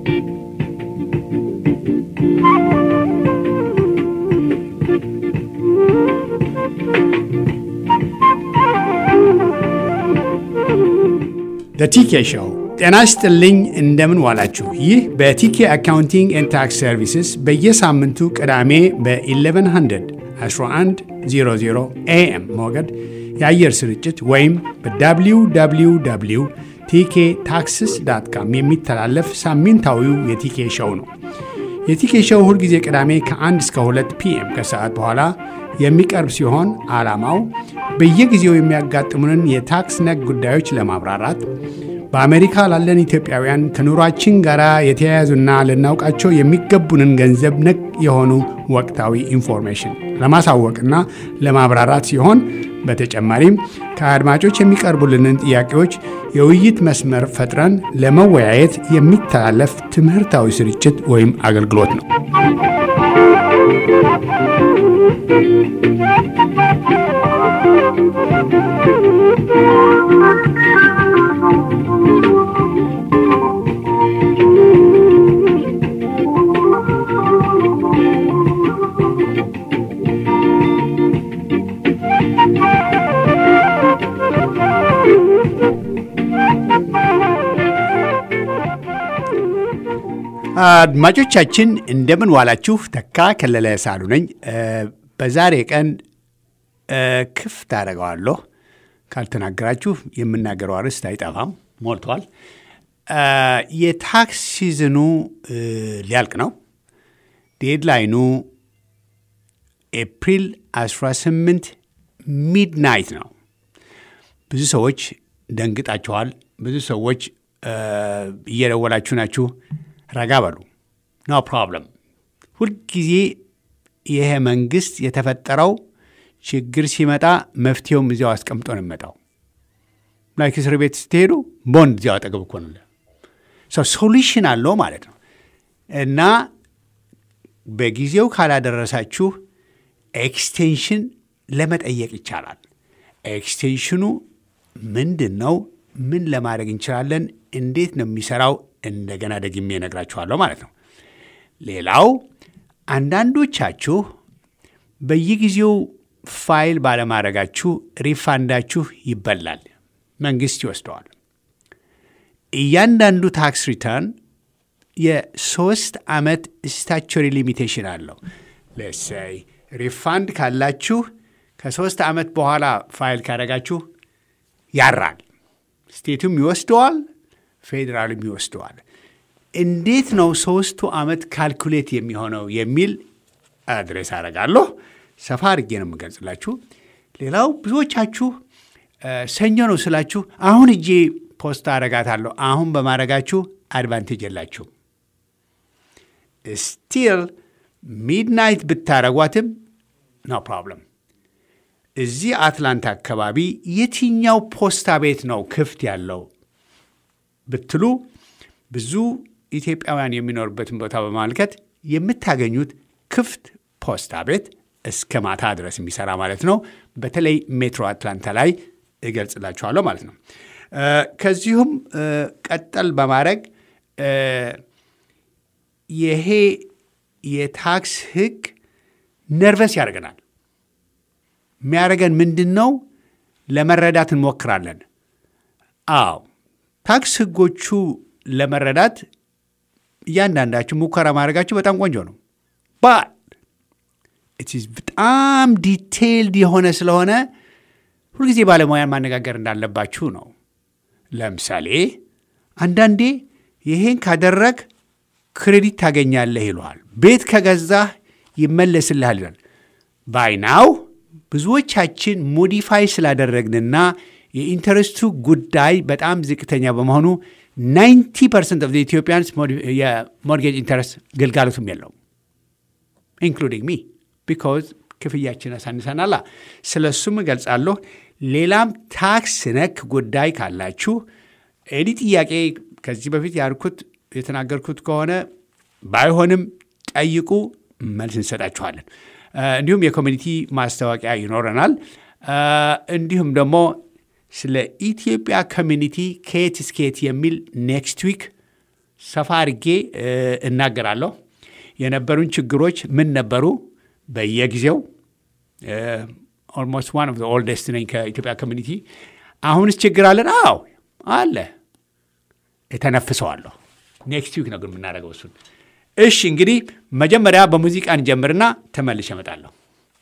ቲኬ ሾው ጤና ይስጥልኝ። እንደምን ዋላችሁ? ይህ በቲኬ አካውንቲንግ ኤንድ ታክስ ሰርቪስስ በየሳምንቱ ቅዳሜ በ1100 1100 ኤኤም ሞገድ የአየር ስርጭት ወይም በwww ቲኬ ታክስስ ዳት ካም የሚተላለፍ ሳምንታዊው የቲኬ ሾው ነው። የቲኬ ሾው ሁልጊዜ ቅዳሜ ከ1 እስከ 2 ፒኤም ከሰዓት በኋላ የሚቀርብ ሲሆን ዓላማው በየጊዜው የሚያጋጥሙንን የታክስ ነክ ጉዳዮች ለማብራራት በአሜሪካ ላለን ኢትዮጵያውያን ከኑሯችን ጋር የተያያዙና ልናውቃቸው የሚገቡንን ገንዘብ ነክ የሆኑ ወቅታዊ ኢንፎርሜሽን ለማሳወቅና ለማብራራት ሲሆን በተጨማሪም ከአድማጮች የሚቀርቡልንን ጥያቄዎች የውይይት መስመር ፈጥረን ለመወያየት የሚተላለፍ ትምህርታዊ ስርጭት ወይም አገልግሎት ነው። አድማጮቻችን እንደምን ዋላችሁ። ተካ ከለለ ሳሉ ነኝ። በዛሬ ቀን ክፍት አደርገዋለሁ። ካልተናገራችሁ የምናገረው አርዕስት አይጠፋም፣ ሞልቷል። የታክስ ሲዝኑ ሊያልቅ ነው። ዴድላይኑ ኤፕሪል 18 ሚድናይት ነው። ብዙ ሰዎች ደንግጣችኋል። ብዙ ሰዎች እየደወላችሁ ናችሁ። ረጋ በሉ። ኖ ፕሮብለም። ሁልጊዜ ይሄ መንግስት የተፈጠረው ችግር ሲመጣ መፍትሄውም እዚያው አስቀምጦ ነው የሚመጣው። ላይክ እስር ቤት ስትሄዱ ቦንድ እዚያው አጠገብ እኮ ነው። ሶሉሽን አለው ማለት ነው። እና በጊዜው ካላደረሳችሁ ኤክስቴንሽን ለመጠየቅ ይቻላል። ኤክስቴንሽኑ ምንድን ነው? ምን ለማድረግ እንችላለን? እንዴት ነው የሚሰራው? እንደገና ደግሜ እነግራችኋለሁ ማለት ነው። ሌላው አንዳንዶቻችሁ በየጊዜው ፋይል ባለማድረጋችሁ ሪፋንዳችሁ ይበላል፣ መንግስት ይወስደዋል። እያንዳንዱ ታክስ ሪተርን የሶስት ዓመት ስታቸሪ ሊሚቴሽን አለው። ለሰይ ሪፋንድ ካላችሁ ከሶስት ዓመት በኋላ ፋይል ካደረጋችሁ ያራል፣ ስቴቱም ይወስደዋል ፌዴራልም ይወስደዋል። እንዴት ነው ሶስቱ ዓመት ካልኩሌት የሚሆነው የሚል አድሬስ አደርጋለሁ። ሰፋ አድርጌ ነው የምገልጽላችሁ። ሌላው ብዙዎቻችሁ ሰኞ ነው ስላችሁ አሁን እጄ ፖስታ አረጋታለሁ። አሁን በማድረጋችሁ አድቫንቴጅ የላችሁም። ስቲል ሚድናይት ብታረጓትም ኖ ፕሮብለም። እዚህ አትላንታ አካባቢ የትኛው ፖስታ ቤት ነው ክፍት ያለው ብትሉ ብዙ ኢትዮጵያውያን የሚኖሩበትን ቦታ በማመልከት የምታገኙት ክፍት ፖስታ ቤት እስከ ማታ ድረስ የሚሰራ ማለት ነው። በተለይ ሜትሮ አትላንታ ላይ እገልጽላችኋለሁ ማለት ነው። ከዚሁም ቀጠል በማድረግ ይሄ የታክስ ሕግ ነርቨስ ያደርገናል። የሚያደርገን ምንድን ነው? ለመረዳት እንሞክራለን። አዎ ታክስ ሕጎቹ ለመረዳት እያንዳንዳችሁ ሙከራ ማድረጋችሁ በጣም ቆንጆ ነው። ባት በጣም ዲቴይልድ የሆነ ስለሆነ ሁልጊዜ ባለሙያን ማነጋገር እንዳለባችሁ ነው። ለምሳሌ አንዳንዴ ይሄን ካደረግ ክሬዲት ታገኛለህ ይለዋል። ቤት ከገዛህ ይመለስልሃል ይላል። ባይናው ብዙዎቻችን ሞዲፋይ ስላደረግንና የኢንተረስቱ ጉዳይ በጣም ዝቅተኛ በመሆኑ 90 ፐርሰንት ኦፍ ኢትዮጵያንስ የሞርጌጅ ኢንተረስት ግልጋሎቱም የለውም ኢንክሉዲንግ ሚ ቢካዝ ክፍያችን አሳንሰናላ። ስለ እሱም እገልጻለሁ። ሌላም ታክስ ነክ ጉዳይ ካላችሁ ኤዲ ጥያቄ ከዚህ በፊት ያልኩት የተናገርኩት ከሆነ ባይሆንም ጠይቁ፣ መልስ እንሰጣችኋለን። እንዲሁም የኮሚኒቲ ማስታወቂያ ይኖረናል። እንዲሁም ደግሞ ስለ ኢትዮጵያ ኮሚኒቲ ከየት እስከየት የሚል ኔክስት ዊክ ሰፋ አድርጌ እናገራለሁ። የነበሩን ችግሮች ምን ነበሩ? በየጊዜው ኦልሞስት ዋን ኦፍ ዘ ኦልደስት ነኝ ከኢትዮጵያ ኮሚኒቲ። አሁንስ ችግር አለን? አዎ አለ። እተነፍሰዋለሁ። ኔክስት ዊክ ነው ግን የምናደርገው እሱን። እሺ እንግዲህ መጀመሪያ በሙዚቃ እንጀምርና ተመልሼ እመጣለሁ።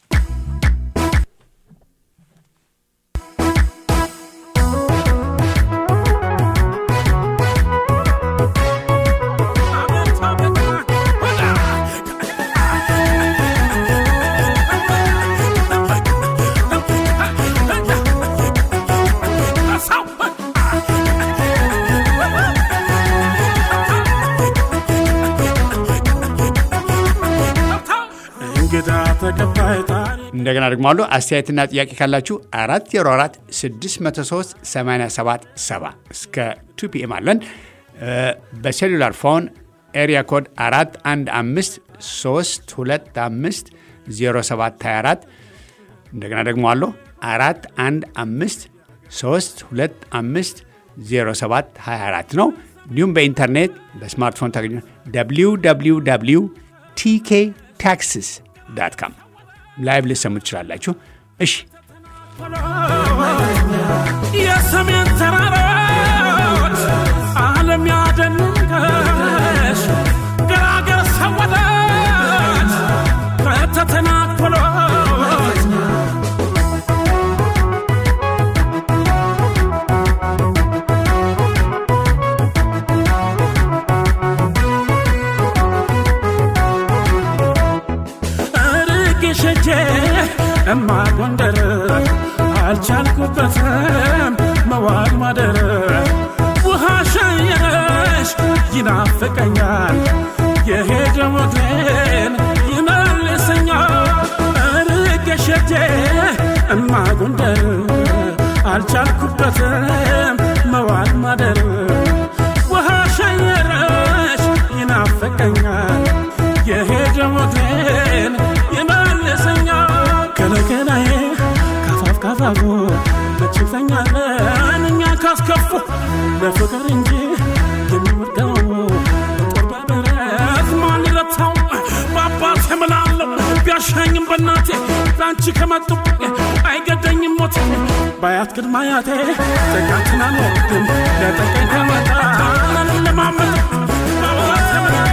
እንደገና ደግሞ አሉ አስተያየትና ጥያቄ ካላችሁ 404 603 87 7 እስከ 2 ፒኤም አለን። በሴሉላር ፎን ኤሪያ ኮድ 415 325 0724 እንደገና ደግሞ አሉ 415 325 0724 ነው። እንዲሁም በኢንተርኔት በስማርትፎን ታገኙ www ቲኬ ታክስስ ዳት ካም ላይቭ ልሰሙ ትችላላችሁ። እሺ የሰሜን ተራሮች ዓለም ያደነቀሽ ገራገር ሰወደች ከተተናኮሎች ሸጄ እማ ጎንደር አልቻልኩበትም መዋል ማደር ውሃ ሸየረሽ ይናፍቀኛል የሄደ ሞቴን ይመልሰኛል ርቄ ሸጄ እማ ጎንደር አልቻልኩበትም መዋል ማደር ውሃ ሸየረሽ ይናፍቀኛል የሄደ ሞቴን ይመልሰኛል ከለከላዬ ካፋፍ ካፋፉ መችተኛለን እኛ ካስከፉ ለፍቅር እንጂ የሚወደው ጦር በብረት ማን ይረታው በአባት የምላለው ቢያሻኝም በእናቴ ለአንቺ ከመጡ አይገደኝም ሞት ባያት ቅድመ አያቴ ጠቃትን አልወድም ለጠቀኝ ከመጣ ለማመጥ በአባት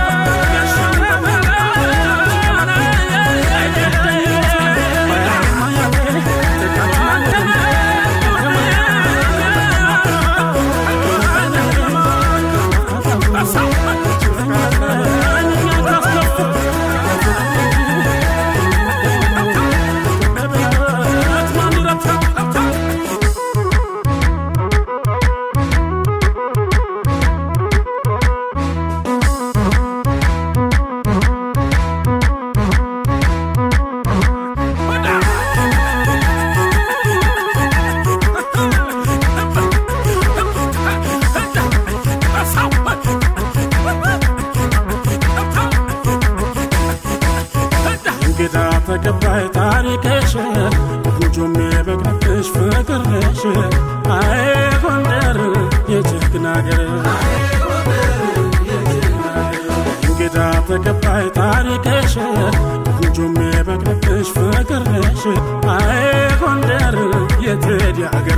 እንግዳ ተቀባይ ታሪክሽ ጉጆም የበግነሽ ፍቅርሽ አይ ጎንደር የጀግና አገር እንግዳ ተቀባይ ታሪክሽ ጉጆም የበግነሽ ፍቅርሽ አይ ጎንደር የቴዲ አገር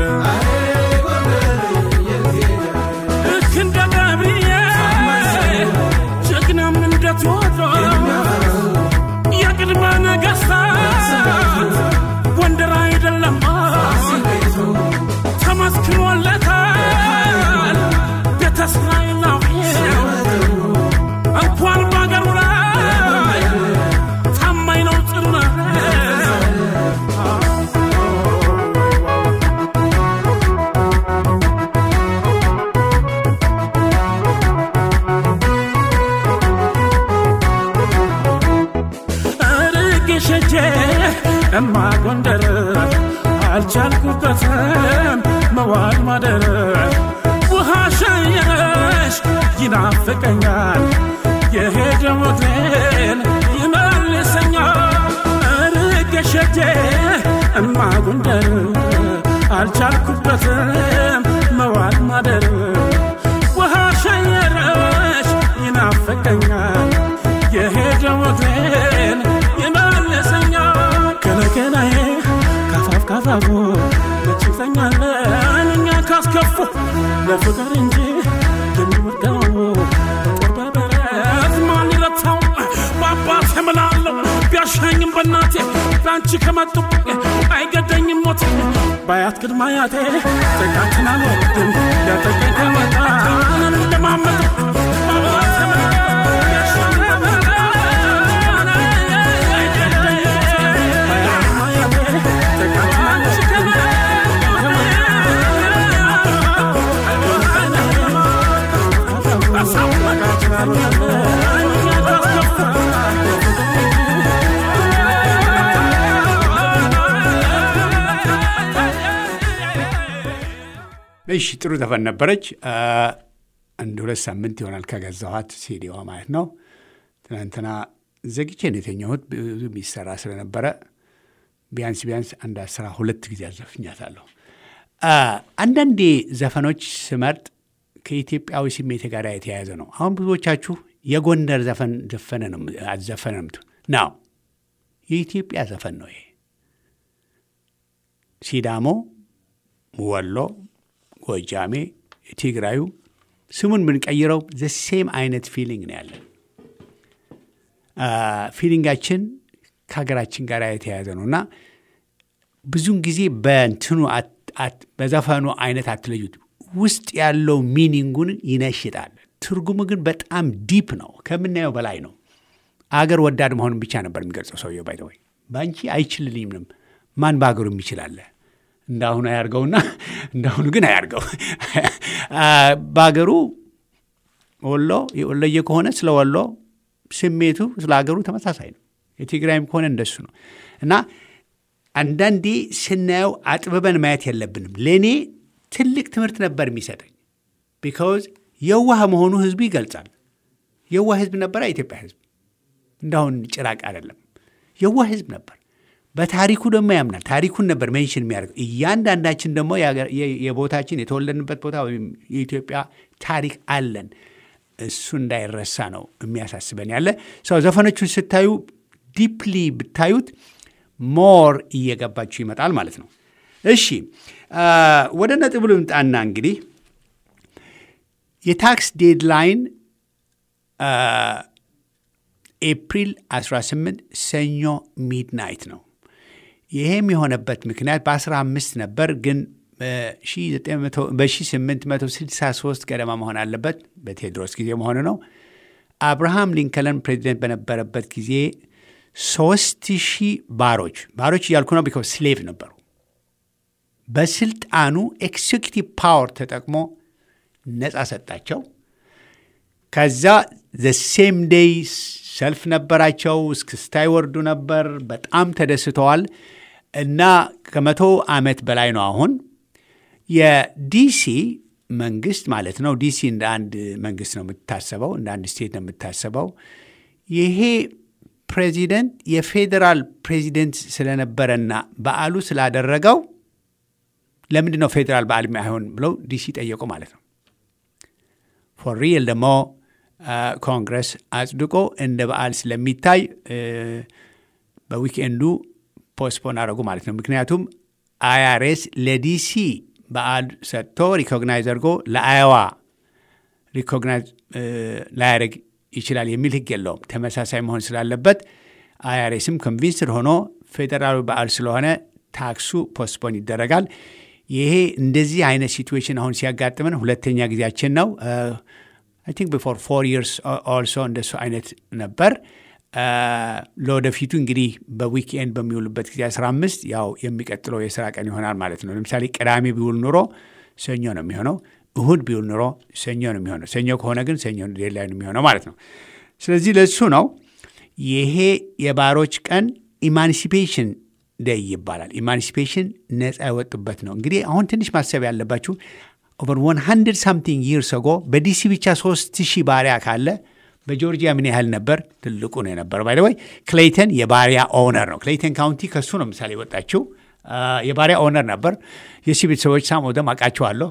ልክ እንደ ገብርኤል ጀግናም እንደ ቴዎድሮስ የቅድመ ነገሥታት ጎንደር አይደለም ተመስክሮለታል ቤተ እስራኤላዊው እንኳን በአገሩ ላይ ታማኝ ነው ጽኑ ነው ሸጄ እማ ጎንደር አልቻልኩበትም መዋል ማደር ውሃ ሸየረሽ ይናፍቀኛል የሄደ ሞቴን ይመልሰኛል ርቄ ሸጄ እማ ጎንደር አልቻልኩበትም መዋል ማደር ውሃ ሸየረሽ ይናፍቀኛል የሄደው እግሬን ይመልሰኛል ከነከናዬ ካፋፍ ካፋፉ መችተኛለን እኛ ካስከፉ ለፍቅር እንጂ የሚወደው ጦር በበረት ማን ይለታው በአባት እምላለሁ ቢያሻኝም በእናቴ ለአንቺ ከመጡብኝ አይገደኝም ሞት ባያት ቅድመ አያቴ ጥቃትን አልወድም ያጠቀኝ ከመጣ እንደማመጥ በአባት እምላለሁ ቢያሻኝም እሺ ጥሩ ዘፈን ነበረች። አንድ ሁለት ሳምንት ይሆናል ከገዛኋት ሲዲዋ ማለት ነው። ትናንትና ዘግቼ ነው የተኛሁት ብዙ የሚሰራ ስለነበረ ቢያንስ ቢያንስ አንድ አስራ ሁለት ጊዜ አዘፍኛታለሁ። አንዳንዴ ዘፈኖች ስመርጥ ከኢትዮጵያዊ ስሜት ጋር የተያያዘ ነው። አሁን ብዙዎቻችሁ የጎንደር ዘፈን ዘፈነ ነው አዘፈነ ነው ናው የኢትዮጵያ ዘፈን ነው ይሄ። ሲዳሞ፣ ወሎ፣ ጎጃሜ፣ ትግራዩ ስሙን ብንቀይረው ዘሴም አይነት ፊሊንግ ነው ያለን። ፊሊንጋችን ከሀገራችን ጋር የተያያዘ ነው እና ብዙውን ጊዜ በእንትኑ በዘፈኑ አይነት አትለዩት። ውስጥ ያለው ሚኒንጉን ይነሽጣል። ትርጉሙ ግን በጣም ዲፕ ነው፣ ከምናየው በላይ ነው። አገር ወዳድ መሆኑን ብቻ ነበር የሚገልጸው ሰውየው። ባይ ወይ በአንቺ አይችልልኝም ማን በሀገሩ የሚችላለ እንዳሁኑ አያርገውና እንዳሁኑ ግን አያርገው። በሀገሩ ወሎ የወሎየ ከሆነ ስለ ወሎ ስሜቱ ስለ ሀገሩ ተመሳሳይ ነው። የትግራይም ከሆነ እንደሱ ነው እና አንዳንዴ ስናየው አጥብበን ማየት የለብንም። ለእኔ ትልቅ ትምህርት ነበር የሚሰጠኝ። ቢካውዝ የዋህ መሆኑ ህዝቡ ይገልጻል። የዋህ ህዝብ ነበር የኢትዮጵያ ህዝብ፣ እንዳሁን ጭራቅ አይደለም። የዋህ ህዝብ ነበር። በታሪኩ ደግሞ ያምናል። ታሪኩን ነበር ሜንሽን የሚያደርገው። እያንዳንዳችን ደግሞ የቦታችን የተወለድንበት ቦታ ወይም የኢትዮጵያ ታሪክ አለን። እሱ እንዳይረሳ ነው የሚያሳስበን ያለ ሰው። ዘፈኖቹን ስታዩ ዲፕሊ ብታዩት ሞር እየገባችሁ ይመጣል ማለት ነው። እሺ ወደ ነጥቡ ልምጣና እንግዲህ የታክስ ዴድላይን ኤፕሪል 18 ሰኞ ሚድናይት ነው። ይሄም የሆነበት ምክንያት በ15 ነበር፣ ግን በ1863 ገደማ መሆን አለበት። በቴዎድሮስ ጊዜ መሆኑ ነው። አብርሃም ሊንከለን ፕሬዚደንት በነበረበት ጊዜ ሶስት ሺህ ባሮች ባሮች እያልኩ ነው፣ ቢኮዝ ስሌቭ ነበሩ። በስልጣኑ ኤክሴኪቲቭ ፓወር ተጠቅሞ ነፃ ሰጣቸው። ከዛ ዘ ሴም ዴይ ሰልፍ ነበራቸው። እስክስታ ይወርዱ ነበር። በጣም ተደስተዋል። እና ከመቶ ዓመት በላይ ነው አሁን የዲሲ መንግስት ማለት ነው። ዲሲ እንደ አንድ መንግስት ነው የምታሰበው፣ እንደ አንድ ስቴት ነው የምታሰበው። ይሄ ፕሬዚደንት የፌዴራል ፕሬዚደንት ስለነበረና በዓሉ ስላደረገው ለምንድን ነው ፌዴራል በዓል አይሆን ብለው ዲሲ ጠየቁ ማለት ነው። ፎር ሪል ደግሞ ኮንግረስ አጽድቆ እንደ በዓል ስለሚታይ በዊክኤንዱ ፖስትፖን አደረጉ ማለት ነው። ምክንያቱም አይአርኤስ ለዲሲ በዓል ሰጥቶ ሪኮግናይዝ አድርጎ ለአይዋ ሪኮግናይዝ ላያደርግ ይችላል የሚል ህግ የለውም። ተመሳሳይ መሆን ስላለበት አይአርኤስም ኮንቪንስድ ሆኖ ፌዴራሉ በዓል ስለሆነ ታክሱ ፖስትፖን ይደረጋል። ይሄ እንደዚህ አይነት ሲትዌሽን አሁን ሲያጋጥመን ሁለተኛ ጊዜያችን ነው። አይ ቲንክ ቢፎር ፎር ይርስ ኦልሶ እንደሱ አይነት ነበር። ለወደፊቱ እንግዲህ በዊክኤንድ በሚውሉበት ጊዜ 15 ያው የሚቀጥለው የስራ ቀን ይሆናል ማለት ነው። ለምሳሌ ቅዳሜ ቢውል ኑሮ ሰኞ ነው የሚሆነው። እሁድ ቢውል ኑሮ ሰኞ ነው የሚሆነው። ሰኞ ከሆነ ግን ሰኞ ሌላ ነው የሚሆነው ማለት ነው። ስለዚህ ለሱ ነው ይሄ የባሮች ቀን ኢማንሲፔሽን ደይ ይባላል። ኢማንሲፔሽን ነፃ የወጡበት ነው። እንግዲህ አሁን ትንሽ ማሰብ ያለባችሁ ኦቨር 100 ሳምቲንግ ይርስ አጎ በዲሲ ብቻ 3000 ባሪያ ካለ በጆርጂያ ምን ያህል ነበር? ትልቁ ነው የነበረው። ባይ ወይ ክሌይተን የባሪያ ኦነር ነው። ክሌይተን ካውንቲ ከሱ ነው ምሳሌ የወጣችው። የባሪያ ኦነር ነበር። የሲ ቤተሰቦች ሳም ወደም አውቃቸዋለሁ።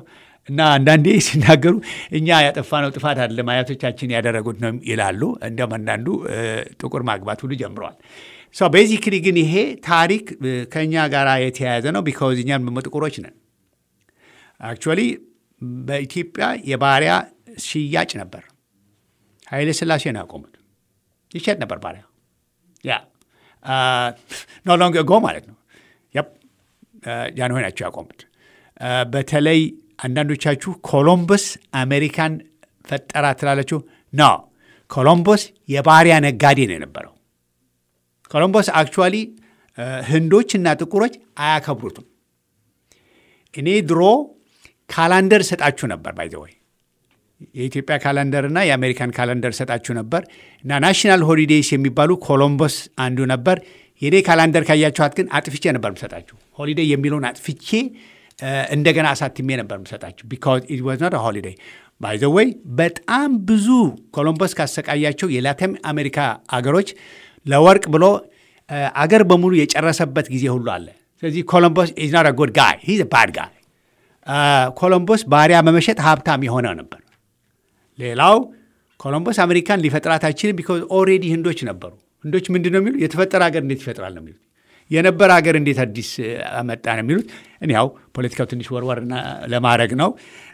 እና አንዳንዴ ሲናገሩ እኛ ያጠፋነው ጥፋት አይደለም አያቶቻችን ያደረጉት ነው ይላሉ። እንዲያውም አንዳንዱ ጥቁር ማግባት ሁሉ ጀምረዋል። ቤዚክሊ ግን ይሄ ታሪክ ከእኛ ጋር የተያያዘ ነው። ቢካውዝ እኛም ደግሞ ጥቁሮች ነን። አክቹዋሊ በኢትዮጵያ የባሪያ ሽያጭ ነበር። ኃይለ ሥላሴ ነው ያቆሙት። ይሸጥ ነበር ባሪያ ያ ኖ ሎንግ ጎ ማለት ነው። ጃንሆይ ናቸው ያቆሙት። በተለይ አንዳንዶቻችሁ ኮሎምበስ አሜሪካን ፈጠራ ትላለችሁ። ኖ ኮሎምቦስ የባሪያ ነጋዴ ነው የነበረው። ኮሎምቦስ አክቹዋሊ ህንዶች እና ጥቁሮች አያከብሩትም። እኔ ድሮ ካላንደር ሰጣችሁ ነበር ባይዘወይ የኢትዮጵያ ካላንደር እና የአሜሪካን ካላንደር ሰጣችሁ ነበር እና ናሽናል ሆሊዴይስ የሚባሉ ኮሎምቦስ አንዱ ነበር። የኔ ካላንደር ካያችኋት ግን አጥፍቼ ነበር ምሰጣችሁ። ሆሊዴይ የሚለውን አጥፍቼ እንደገና አሳትሜ ነበር ምሰጣችሁ ቢካዝ ኢት ዋዝ ኖት ሆሊዴይ ባይ ዘ ወይ በጣም ብዙ ኮሎምበስ ካሰቃያቸው የላቲን አሜሪካ አገሮች ለወርቅ ብሎ አገር በሙሉ የጨረሰበት ጊዜ ሁሉ አለ። ስለዚህ ኮሎምቦስ ኢዝ ኖት ጉድ ጋይ ሂዝ ባድ ጋይ። ኮሎምቦስ ባሪያ በመሸጥ ሀብታም የሆነ ነበር። ሌላው ኮሎምቦስ አሜሪካን ሊፈጥራት አይችልም ቢካዝ ኦልሬዲ ህንዶች ነበሩ። ህንዶች ምንድን ነው የሚሉት? የተፈጠረ ሀገር እንዴት ይፈጥራል ነው የሚሉት። የነበረ ሀገር እንዴት አዲስ አመጣ ነው የሚሉት። እኔ ያው ፖለቲካው ትንሽ ወርወር ለማድረግ ነው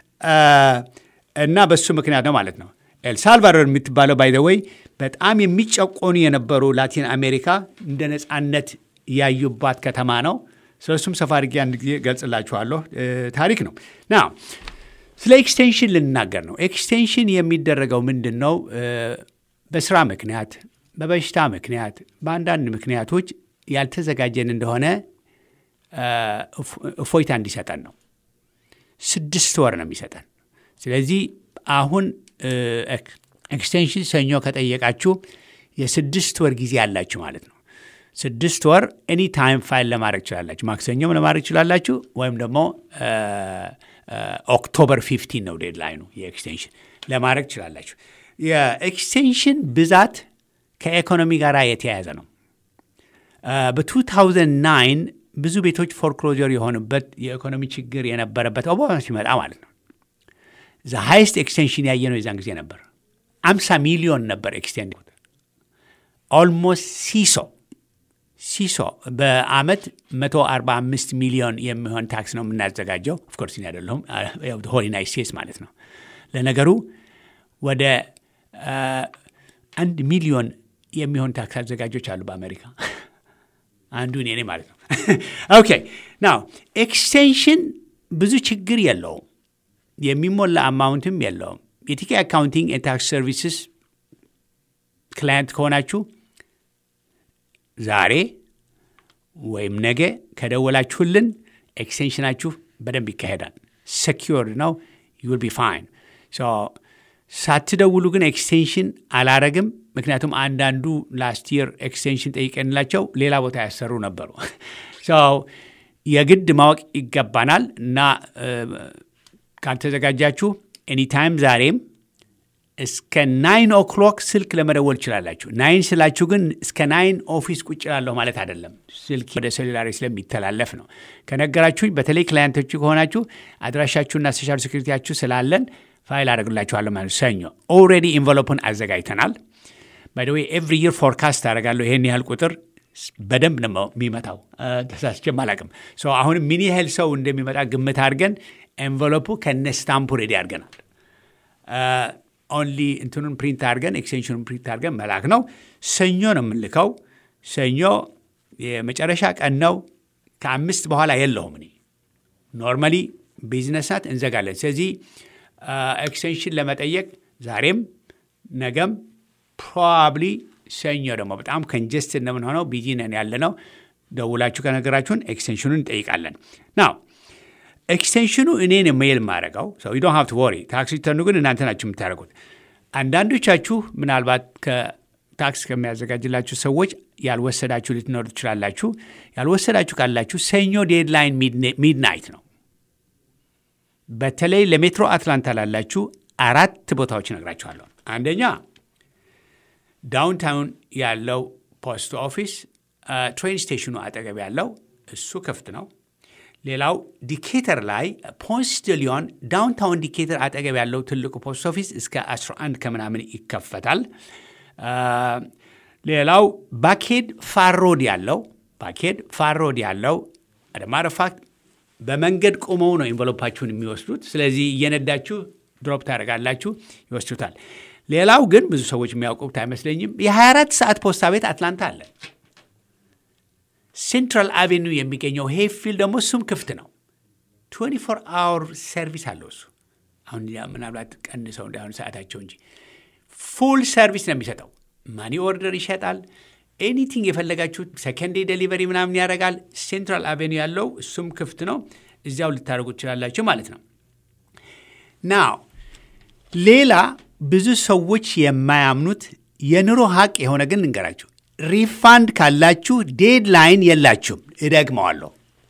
እና በሱ ምክንያት ነው ማለት ነው። ኤልሳልቫዶር የምትባለው ባይዘወይ በጣም የሚጨቆኑ የነበሩ ላቲን አሜሪካ እንደ ነፃነት ያዩባት ከተማ ነው። ስለሱም ሰፋ አድርጌ አንድ ጊዜ ገልጽላችኋለሁ። ታሪክ ነው ና ስለ ኤክስቴንሽን ልናገር ነው። ኤክስቴንሽን የሚደረገው ምንድን ነው? በስራ ምክንያት፣ በበሽታ ምክንያት፣ በአንዳንድ ምክንያቶች ያልተዘጋጀን እንደሆነ እፎይታ እንዲሰጠን ነው። ስድስት ወር ነው የሚሰጠን። ስለዚህ አሁን ኤክስቴንሽን ሰኞ ከጠየቃችሁ የስድስት ወር ጊዜ አላችሁ ማለት ነው። ስድስት ወር ኤኒ ታይም ፋይል ለማድረግ ትችላላችሁ። ማክሰኞም ለማድረግ ትችላላችሁ፣ ወይም ደግሞ ኦክቶበር ፊፍቲን ነው ዴድላይኑ የኤክስቴንሽን ለማድረግ ትችላላችሁ። የኤክስቴንሽን ብዛት ከኢኮኖሚ ጋር የተያያዘ ነው። በ2009 ብዙ ቤቶች ፎርክሎጀር የሆኑበት የኢኮኖሚ ችግር የነበረበት ኦባማ ሲመጣ ማለት ነው ዘ ሃይስት ኤክስቴንሽን ያየ ነው የዛን ጊዜ ነበር። አምሳ ሚሊዮን ነበር ኤክስቴንድ ኦልሞስት ሲሶ ሲሶ በአመት 145 ሚሊዮን የሚሆን ታክስ ነው የምናዘጋጀው። ኦፍኮርስ እኔ አይደለሁም ሆል ዩናይት ስቴትስ ማለት ነው። ለነገሩ ወደ አንድ ሚሊዮን የሚሆን ታክስ አዘጋጆች አሉ በአሜሪካ አንዱ እኔ ነኝ ማለት ነው። ኦኬ ናው ኤክስቴንሽን ብዙ ችግር የለውም። የሚሞላ አማውንትም የለውም። የቲኬ አካውንቲንግ ታክስ ሰርቪስስ ክላየንት ከሆናችሁ ዛሬ ወይም ነገ ከደወላችሁልን ኤክስቴንሽናችሁ በደንብ ይካሄዳል። ሰኪዮርድ ነው። ዩል ቢ ፋይን። ሳትደውሉ ግን ኤክስቴንሽን አላረግም። ምክንያቱም አንዳንዱ ላስት ይር ኤክስቴንሽን ጠይቀንላቸው ሌላ ቦታ ያሰሩ ነበሩ። የግድ ማወቅ ይገባናል እና ካልተዘጋጃችሁ ኤኒታይም ዛሬም እስከ ናይን ኦክሎክ ስልክ ለመደወል ትችላላችሁ። ናይን ስላችሁ ግን እስከ ናይን ኦፊስ ቁጭ ላለሁ ማለት አይደለም። ስልክ ወደ ሴሉላሪ ስለሚተላለፍ ነው። ከነገራችሁኝ በተለይ ክላያንቶቹ ከሆናችሁ አድራሻችሁና ሶሻል ሴኩሪቲያችሁ ስላለን ፋይል አደርግላችኋለሁ ማለት ሰኞ ኦልሬዲ ኢንቨሎፕን አዘጋጅተናል። ባይደዌ ኤቭሪ ይር ፎርካስት አደርጋለሁ ይሄን ያህል ቁጥር በደንብ ነው የሚመጣው። ተሳስቼም አላቅም። አሁንም ምን ያህል ሰው እንደሚመጣ ግምት አድርገን ኤንቨሎፑ ከነ ስታምፑ ሬዲ አድርገናል። ኦንሊ እንትኑን ፕሪንት አድርገን ኤክስቴንሽኑን ፕሪንት አድርገን መላክ ነው። ሰኞ ነው የምንልከው። ሰኞ የመጨረሻ ቀን ነው። ከአምስት በኋላ የለውም። እኔ ኖርማሊ ቢዝነስ ናት እንዘጋለን። ስለዚህ ኤክስቴንሽን ለመጠየቅ ዛሬም ነገም ፕሮባብሊ ሰኞ ደግሞ በጣም ከንጀስት እንደምንሆነው ቢዚ ነን ያለ ነው። ደውላችሁ ከነገራችሁን ኤክስቴንሽኑን እንጠይቃለን። ናው ኤክስቴንሽኑ እኔን ሜል የማደርገው ሰው ዶን ሀብት ወሪ ታክስ ሪተርኑ ግን እናንተ ናችሁ የምታደርጉት። አንዳንዶቻችሁ ምናልባት ከታክስ ከሚያዘጋጅላችሁ ሰዎች ያልወሰዳችሁ ልትኖሩ ትችላላችሁ። ያልወሰዳችሁ ካላችሁ ሰኞ ዴድላይን ሚድናይት ነው። በተለይ ለሜትሮ አትላንታ ላላችሁ አራት ቦታዎች እነግራችኋለሁ። አንደኛ ዳውንታውን ያለው ፖስት ኦፊስ ትሬን ስቴሽኑ አጠገብ ያለው እሱ ክፍት ነው። ሌላው ዲኬተር ላይ ፖንስቲሊዮን ዳውንታውን ዲኬተር አጠገብ ያለው ትልቁ ፖስት ኦፊስ እስከ 11 ከምናምን ይከፈታል። ሌላው ባኬድ ፋሮድ ያለው ባኬድ ፋሮድ ያለው አደማረፋክት በመንገድ ቆመው ነው ኢንቨሎፓችሁን የሚወስዱት። ስለዚህ እየነዳችሁ ድሮፕ ታደርጋላችሁ፣ ይወስዱታል። ሌላው ግን ብዙ ሰዎች የሚያውቁት አይመስለኝም፣ የ24 ሰዓት ፖስታ ቤት አትላንታ አለ። ሴንትራል አቬኒው የሚገኘው ሄይፊልድ ደግሞ እሱም ክፍት ነው። 24 አወር ሰርቪስ አለው እሱ። አሁን ምናልባት ቀንሰው እንዳሁን ሰዓታቸው እንጂ ፉል ሰርቪስ ነው የሚሰጠው። ማኒ ኦርደር ይሸጣል። ኤኒቲንግ የፈለጋችሁት ሰከንዴ ደሊቨሪ ምናምን ያደርጋል። ሴንትራል አቬኒው ያለው እሱም ክፍት ነው። እዚያው ልታደርጉ ትችላላችሁ ማለት ነው። ናው ሌላ ብዙ ሰዎች የማያምኑት የኑሮ ሀቅ የሆነ ግን እንገራችሁ ሪፋንድ ካላችሁ ዴድላይን የላችሁም። እደግመዋለሁ።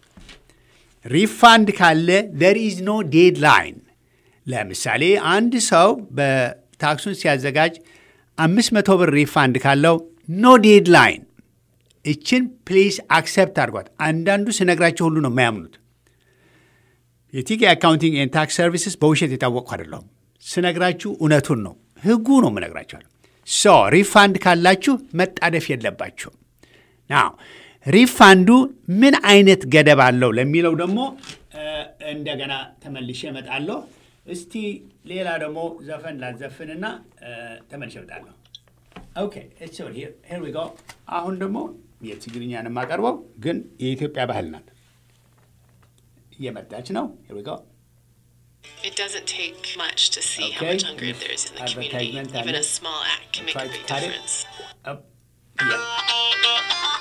ሪፋንድ ካለ ደር ኢዝ ኖ ዴድላይን። ለምሳሌ አንድ ሰው በታክሱን ሲያዘጋጅ አምስት መቶ ብር ሪፋንድ ካለው ኖ ዴድላይን። እችን ፕሊዝ አክሰፕት አድርጓት። አንዳንዱ ስነግራቸው ሁሉ ነው የማያምኑት። የቲኬ አካውንቲንግ ኤንድ ታክስ ሰርቪስስ በውሸት የታወቅኩ አይደለሁም። ስነግራችሁ እውነቱን ነው፣ ህጉ ነው የምነግራችኋል። ሶ ሪፋንድ ካላችሁ መጣደፍ የለባችሁም። ናው ሪፋንዱ ምን አይነት ገደብ አለው ለሚለው ደግሞ እንደገና ተመልሼ እመጣለሁ። እስቲ ሌላ ደግሞ ዘፈን ላዘፍንና ተመልሼ እመጣለሁ። ኦኬ ሄር ዊ ጎ። አሁን ደግሞ የትግርኛን የማቀርበው ግን የኢትዮጵያ ባህል ናት። እየመጣች ነው። ሄር ዊ ጎ It doesn't take much to see how Okay. much hunger there is in the community. Advertisement Even a and- small act can make Try a to big cut it. difference. Up. Yeah.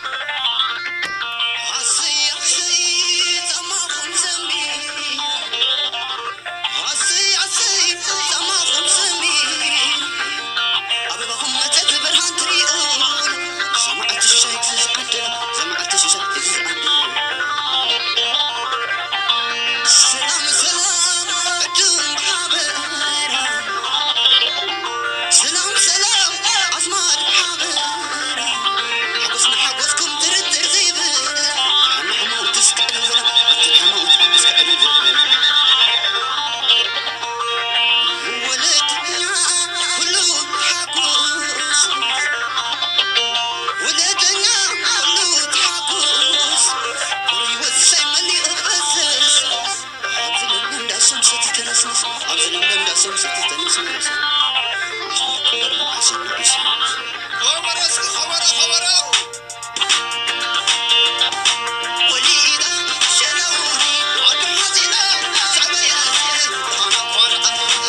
ሰላም ሰላም እድም ብሓበራ ሰላም ሰላም ኣዝማድ ብሓበራ ሓጎስና ሓጎስኩም ድርድር ዘይብል ሕማሕሞት ትስክዕሉ ዘላ ሕማት ትስክዕሉ ዘብል ወለድኛ ኩሉ ተሓጎስ ወለደኛ ኩሉ ተሓጎስ ቁሩይ ወሳይ መሊኡ በስስ ኣብዚ ለምለም እንዳሶም ሰቲ ተነስንስ ኣብዚ ለምለም እንዳሶም ሰቲ ተነስንስ خبر اسكو خبر خبر وليدا شلوني عد حزينا زعبيا انا قارئ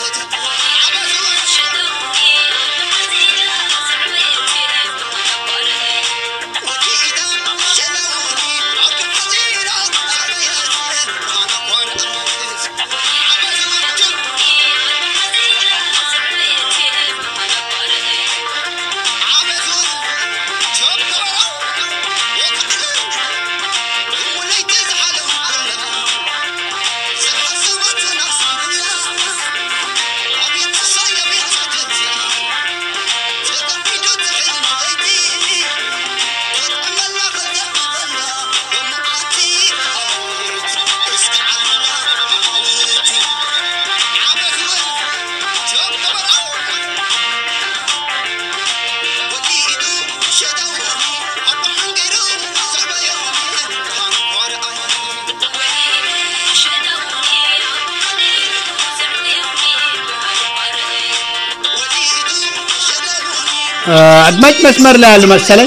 وليدا شلوني عد حزينا زعبيا انا قارئ عبث شكرا وليت زعلوا كلها سحسبت نفسي بالله أبي تصيب يا صدتي تقفي جد حلم بيتي تتأمل لا خدم ولا ومعاتي أموت استعلا حاولتي عبث شكرا وليدو شدوني أبو حنقرو زعبيوني كان قارئ وليدو شدوني አድማጭ መስመር ላይ ያሉ መሰለኝ።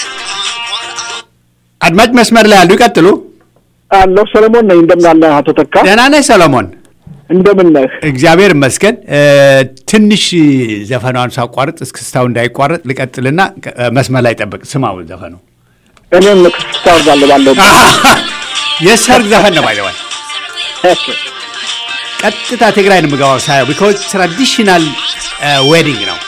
አድማጭ መስመር ላይ ያሉ ይቀጥሉ። አለሁ ሰለሞን ነኝ። እንደምን አለህ አቶ ተካ? ደህና ነህ ሰሎሞን? እንደምን ነህ? እግዚአብሔር ይመስገን። እ፣ ትንሽ ዘፈኗን ሳቋርጥ እስክስታው እንዳይቋረጥ ልቀጥልና እ፣ መስመር ላይ ጠብቅ። ስማው ዘፈኑ እኔም ክስታ ወርዳለሁ ባለው የሰርግ ዘፈን ነው ባይዘዋል። ቀጥታ ትግራይ ነው የምገባው ሳየው ቢኮዝ ትራዲሽናል ዌዲንግ ነው።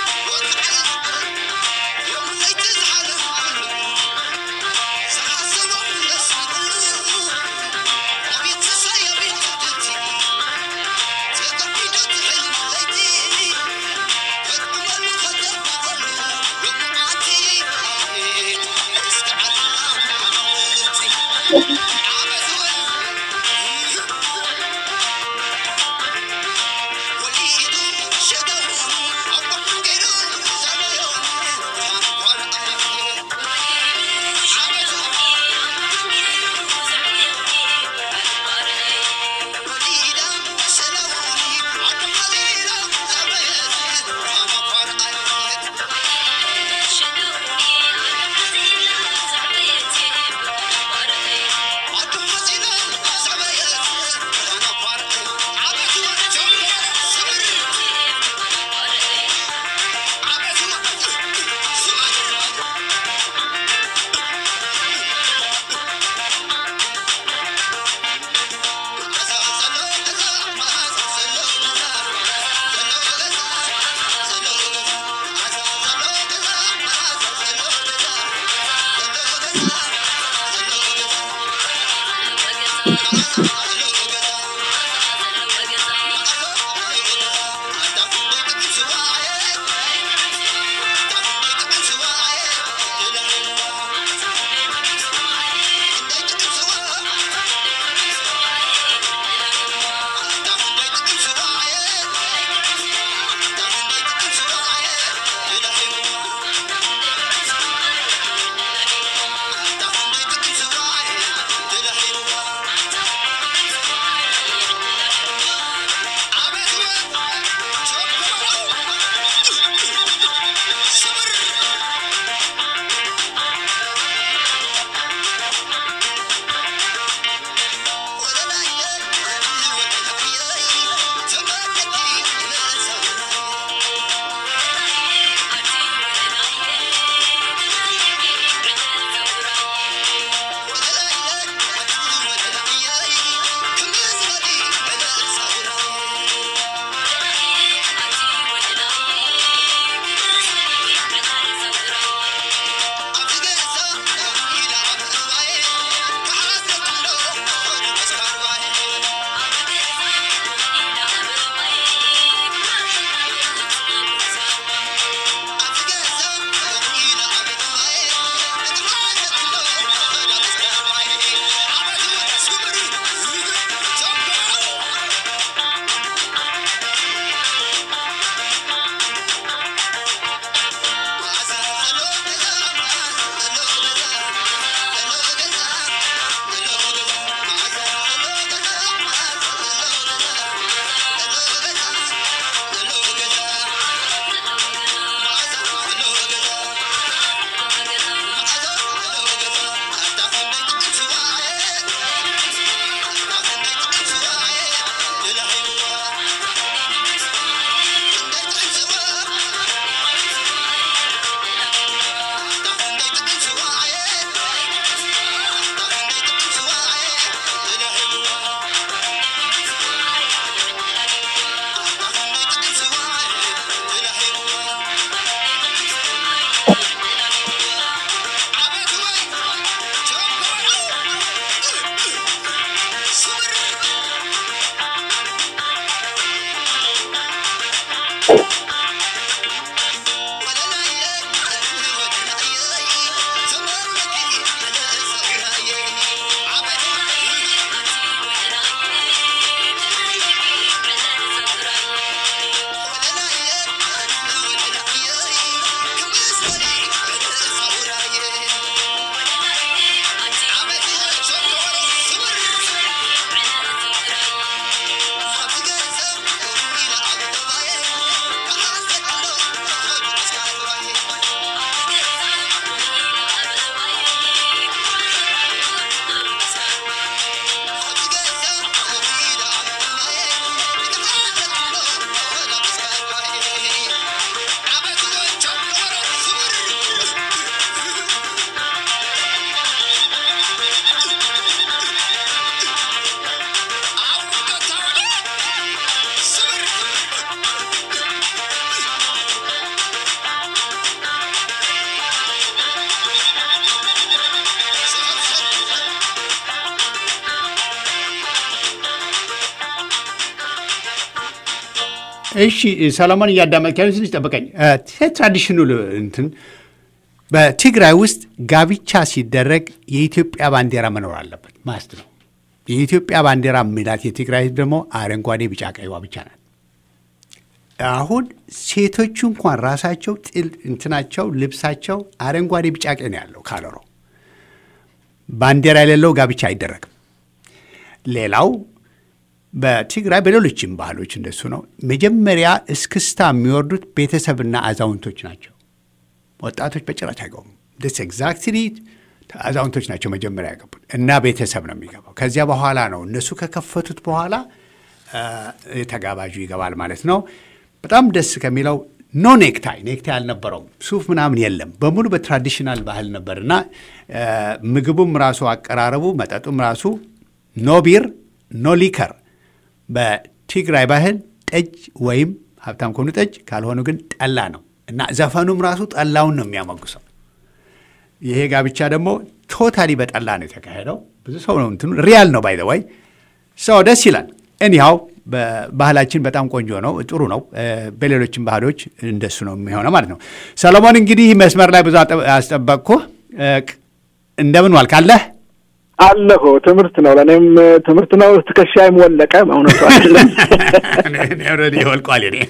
እሺ ሰለሞን እያዳመጥክ ያለ ትንሽ ጠብቀኝ። ትራዲሽኑ እንትን በትግራይ ውስጥ ጋብቻ ሲደረግ የኢትዮጵያ ባንዲራ መኖር አለበት ማስት ነው። የኢትዮጵያ ባንዲራ የሚላት የትግራይ ህዝብ ደግሞ አረንጓዴ፣ ቢጫ፣ ቀይዋ ብቻ ናት። አሁን ሴቶቹ እንኳን ራሳቸው ጥል እንትናቸው ልብሳቸው አረንጓዴ፣ ቢጫ፣ ቀይ ነው ያለው ካለሮ ባንዲራ የሌለው ጋብቻ አይደረግም። ሌላው በትግራይ በሌሎችም ባህሎች እንደሱ ነው። መጀመሪያ እስክስታ የሚወርዱት ቤተሰብና አዛውንቶች ናቸው። ወጣቶች በጭራሽ አይገቡም። ደስ ኤግዛክትሊ አዛውንቶች ናቸው መጀመሪያ ያገቡት እና ቤተሰብ ነው የሚገባው። ከዚያ በኋላ ነው እነሱ ከከፈቱት በኋላ ተጋባዡ ይገባል ማለት ነው። በጣም ደስ ከሚለው ኖ ኔክታይ ኔክታይ አልነበረውም። ሱፍ ምናምን የለም። በሙሉ በትራዲሽናል ባህል ነበር እና ምግቡም ራሱ አቀራረቡ፣ መጠጡም ራሱ ኖ ቢር ኖ ሊከር በትግራይ ባህል ጠጅ ወይም ሀብታም ከሆኑ ጠጅ ካልሆኑ ግን ጠላ ነው እና ዘፈኑም ራሱ ጠላውን ነው የሚያመጉሰው። ይሄ ጋብቻ ደግሞ ቶታሊ በጠላ ነው የተካሄደው። ብዙ ሰው ነው እንትኑ ሪያል ነው ባይ ዘ ወይ ሰው ደስ ይላል። እኒሃው ባህላችን በጣም ቆንጆ ነው፣ ጥሩ ነው። በሌሎችም ባህሎች እንደሱ ነው የሚሆነው ማለት ነው። ሰሎሞን እንግዲህ መስመር ላይ ብዙ አስጠበቅኩ። እንደምን ዋልክ አለህ? አለሁ ትምህርት ነው፣ ለእኔም ትምህርት ነው። ትከሻዬም ወለቀ። እውነቱ አይደለም ኦልሬዲ ወልቋል። እኔ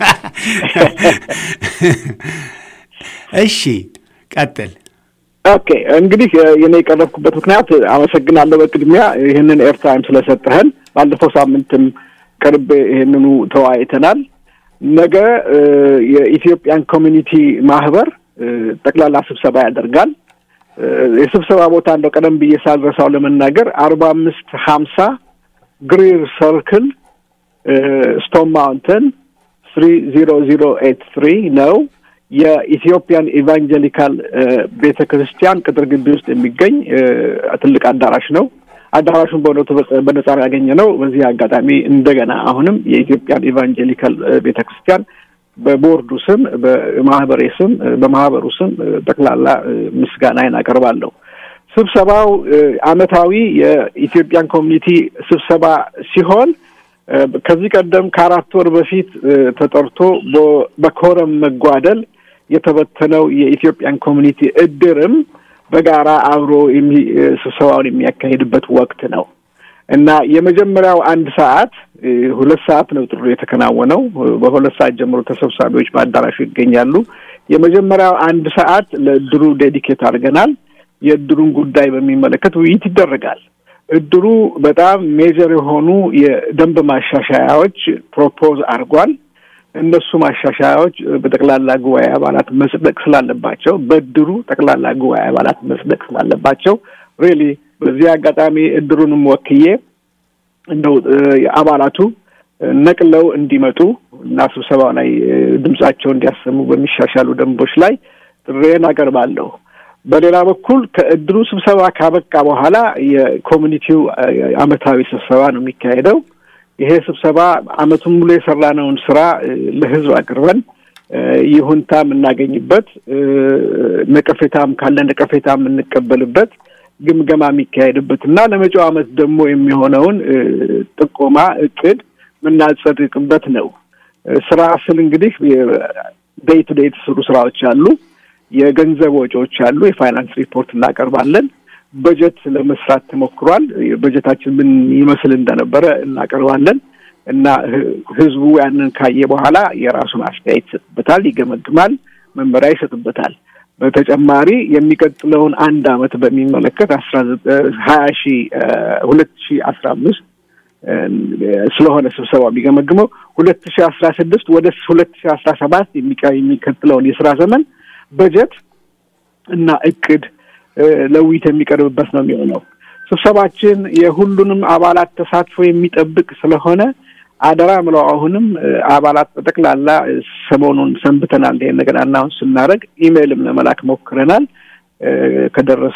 እሺ፣ ቀጥል። ኦኬ እንግዲህ የኔ የቀረብኩበት ምክንያት አመሰግናለሁ በቅድሚያ ይህንን ኤርታይም ስለሰጠህን። ባለፈው ሳምንትም ቅርብ ይህንኑ ተወያይተናል። ነገ የኢትዮጵያን ኮሚኒቲ ማህበር ጠቅላላ ስብሰባ ያደርጋል። የስብሰባ ቦታ እንደው ቀደም ብዬ ሳልረሳው ለመናገር አርባ አምስት ሀምሳ ግሪር ሰርክል ስቶን ማውንተን ስሪ ዚሮ ዚሮ ኤት ትሪ ነው። የኢትዮጵያን ኢቫንጀሊካል ቤተ ክርስቲያን ቅጥር ግቢ ውስጥ የሚገኝ ትልቅ አዳራሽ ነው። አዳራሹን በእውነቱ በነጻ ያገኘ ነው። በዚህ አጋጣሚ እንደገና አሁንም የኢትዮጵያን ኢቫንጀሊካል ቤተ ክርስቲያን በቦርዱ ስም በማህበሬ ስም በማህበሩ ስም ጠቅላላ ምስጋናዬን አቀርባለሁ። ስብሰባው አመታዊ የኢትዮጵያን ኮሚኒቲ ስብሰባ ሲሆን ከዚህ ቀደም ከአራት ወር በፊት ተጠርቶ በኮረም መጓደል የተበተነው የኢትዮጵያን ኮሚኒቲ እድርም በጋራ አብሮ ስብሰባውን የሚያካሂድበት ወቅት ነው እና የመጀመሪያው አንድ ሰዓት ሁለት ሰዓት ነው ጥሩ የተከናወነው። በሁለት ሰዓት ጀምሮ ተሰብሳቢዎች በአዳራሹ ይገኛሉ። የመጀመሪያው አንድ ሰዓት ለእድሩ ዴዲኬት አድርገናል። የእድሩን ጉዳይ በሚመለከት ውይይት ይደረጋል። እድሩ በጣም ሜጀር የሆኑ የደንብ ማሻሻያዎች ፕሮፖዝ አድርጓል። እነሱ ማሻሻያዎች በጠቅላላ ጉባኤ አባላት መጽደቅ ስላለባቸው በእድሩ ጠቅላላ ጉባኤ አባላት መጽደቅ ስላለባቸው ሪሊ በዚህ አጋጣሚ እድሩንም ወክዬ እንደው አባላቱ ነቅለው እንዲመጡ እና ስብሰባው ላይ ድምጻቸው እንዲያሰሙ በሚሻሻሉ ደንቦች ላይ ጥሬን አቀርባለሁ። በሌላ በኩል ከእድሩ ስብሰባ ካበቃ በኋላ የኮሚኒቲው አመታዊ ስብሰባ ነው የሚካሄደው። ይሄ ስብሰባ አመቱን ሙሉ የሰራነውን ስራ ለህዝብ አቅርበን ይሁንታ የምናገኝበት፣ ነቀፌታም ካለ ነቀፌታ የምንቀበልበት፣ ግምገማ የሚካሄድበት እና ለመጪው አመት ደግሞ የሚሆነውን ጥቆማ እቅድ የምናጸድቅበት ነው። ስራ ስል እንግዲህ ዴይ ቱ ዴይ የተሰሩ ስራዎች አሉ። የገንዘብ ወጪዎች አሉ። የፋይናንስ ሪፖርት እናቀርባለን። በጀት ለመስራት ተሞክሯል። በጀታችን ምን ይመስል እንደነበረ እናቀርባለን እና ህዝቡ ያንን ካየ በኋላ የራሱን አስተያየት ይሰጥበታል፣ ይገመግማል፣ መመሪያ ይሰጥበታል። በተጨማሪ የሚቀጥለውን አንድ አመት በሚመለከት አስራ ሀያ ሺ ሁለት ሺ አስራ አምስት ስለሆነ ስብሰባ የሚገመግመው ሁለት ሺ አስራ ስድስት ወደ ሁለት ሺ አስራ ሰባት የሚቀጥለውን የስራ ዘመን በጀት እና እቅድ ለውይይት የሚቀርብበት ነው የሚሆነው። ስብሰባችን የሁሉንም አባላት ተሳትፎ የሚጠብቅ ስለሆነ አደራ ምለው አሁንም አባላት በጠቅላላ ሰሞኑን ሰንብተናል። ይሄን ነገር አናውንስ ስናደርግ ኢሜይልም ለመላክ ሞክረናል። ከደረሰ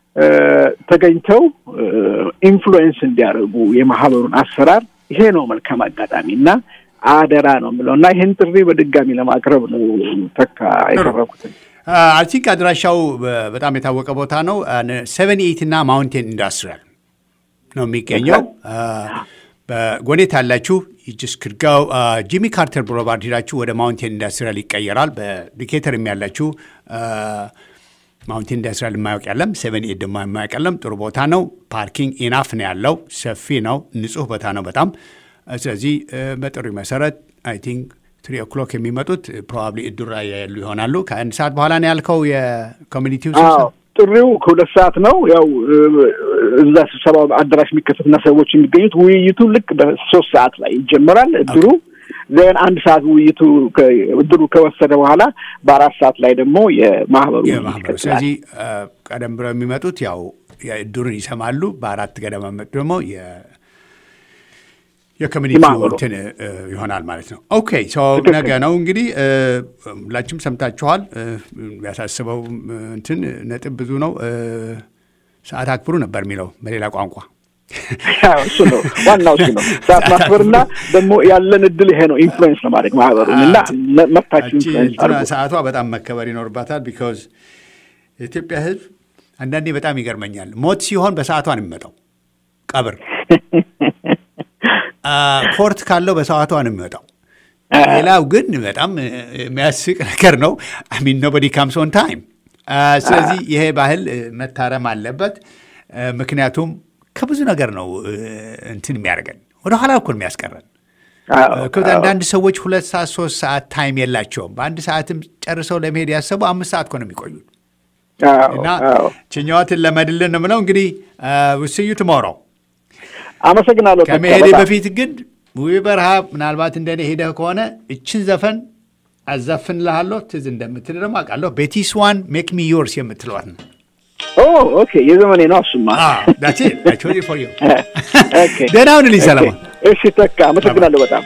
ተገኝተው ኢንፍሉዌንስ እንዲያደርጉ የማህበሩን አሰራር ይሄ ነው መልካም አጋጣሚ እና አደራ ነው የምለው እና ይህን ጥሪ በድጋሚ ለማቅረብ ነው ተካ የቀረብኩትን። አይ ቲንክ አድራሻው በጣም የታወቀ ቦታ ነው። ሰቨን ኤይት እና ማውንቴን ኢንዱስትሪያል ነው የሚገኘው። በጎኔት ያላችሁ ጅስ ክድጋው ጂሚ ካርተር ብሮቫርድ ሄዳችሁ ወደ ማውንቴን ኢንዱስትሪያል ይቀየራል። በዲኬተርም ያላችሁ ማውንቴን ኢንዱስትሪያል የማያውቅ ያለም፣ ሴቨን ኤት ደግሞ የማያውቅ ያለም። ጥሩ ቦታ ነው። ፓርኪንግ ኢናፍ ነው ያለው። ሰፊ ነው። ንጹህ ቦታ ነው በጣም ስለዚህ በጥሪ መሰረት አይ ቲንክ ትሪ ኦክሎክ የሚመጡት ፕሮባብሊ እዱራ ያሉ ይሆናሉ። ከአንድ ሰዓት በኋላ ነው ያልከው የኮሚኒቲው ስብሰባ ጥሪው ከሁለት ሰዓት ነው። ያው እዛ ስብሰባው አዳራሽ የሚከፈትና ሰዎች የሚገኙት ውይይቱ ልክ በሶስት ሰዓት ላይ ይጀመራል እድሩ ዜን አንድ ሰዓት ውይይቱ እድሩ ከወሰደ በኋላ በአራት ሰዓት ላይ ደግሞ የማህበሩ የማህበሩ ስለዚህ ቀደም ብለው የሚመጡት ያው እድሩን ይሰማሉ። በአራት ገደማ መጡ ደግሞ የኮሚኒቲ እንትን ይሆናል ማለት ነው። ኦኬ ነገ ነው እንግዲህ ሁላችሁም ሰምታችኋል። ያሳስበው እንትን ነጥብ ብዙ ነው። ሰዓት አክብሩ ነበር የሚለው በሌላ ቋንቋ እሱ ነው ዋናው እሱ ነው። ሰዓት ማክበርና ደግሞ ያለን እድል ይሄ ነው፣ ኢንፍሉዌንስ ነው ማድረግ ማህበሩን እና መብታችሁ ኢንፍሉዌንስ አድርጉ። ሰዓቷ በጣም መከበር ይኖርባታል። ቢካዝ የኢትዮጵያ ሕዝብ አንዳንዴ በጣም ይገርመኛል። ሞት ሲሆን በሰዓቷ ነው የሚመጣው ቀብር ኮርት ካለው በሰዓቷ ነው የሚወጣው። ሌላው ግን በጣም የሚያስቅ ነገር ነው። አሚን ኖበዲ ካምስ ኦን ታይም። ስለዚህ ይሄ ባህል መታረም አለበት። ምክንያቱም ከብዙ ነገር ነው እንትን የሚያደርገን ወደኋላ እኮ ነው የሚያስቀረን። አንዳንድ ሰዎች ሁለት ሰዓት ሶስት ሰዓት ታይም የላቸውም። በአንድ ሰዓትም ጨርሰው ለመሄድ ያሰቡ አምስት ሰዓት እኮ ነው የሚቆዩት። እና ችኛዋትን ለመድልን ነው የምለው እንግዲህ ውስዩ ትሞረው አመሰግናለሁ። ከመሄዴ በፊት ግን ውብ በረሃ ምናልባት እንደኔ ሄደህ ከሆነ እችን ዘፈን አዘፍንልሃለሁ። ትዝ እንደምትል ደግሞ አውቃለሁ። ቤቲስ ዋን ሜክ ሚ ዮርስ የምትለዋት ነው። ኦኬ፣ የዘመኔ ነው እሱማ። ደህና ሁንልኝ ሰለሞን። እሺ ተካ፣ አመሰግናለሁ በጣም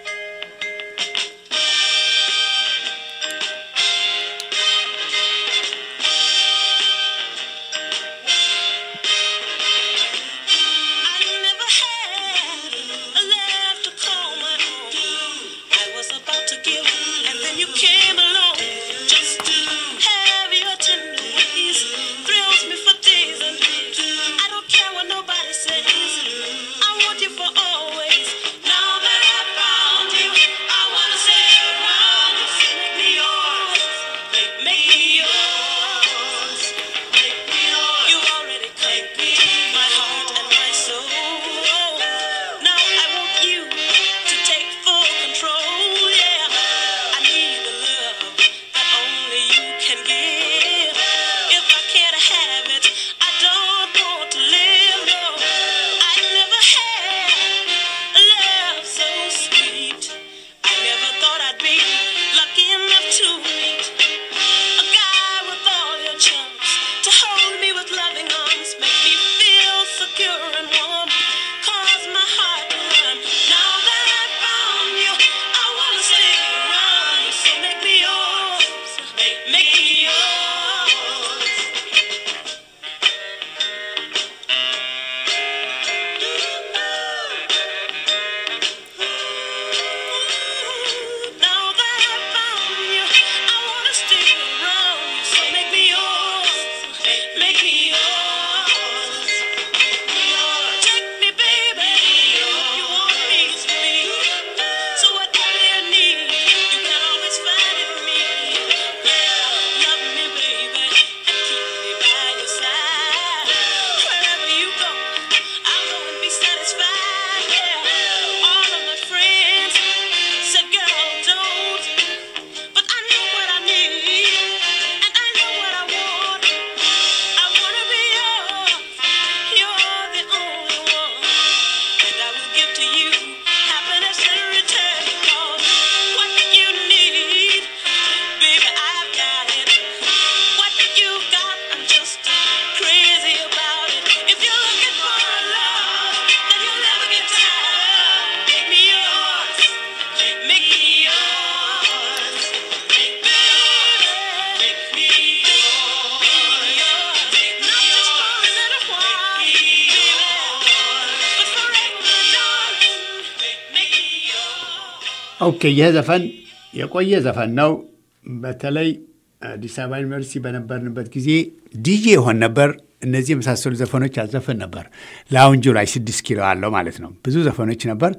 ኦኬ ይህ ዘፈን የቆየ ዘፈን ነው። በተለይ አዲስ አበባ ዩኒቨርሲቲ በነበርንበት ጊዜ ዲጄ ይሆን ነበር። እነዚህ የመሳሰሉ ዘፈኖች ያዘፈን ነበር። ላውንጁ ላይ ስድስት ኪሎ አለው ማለት ነው። ብዙ ዘፈኖች ነበር።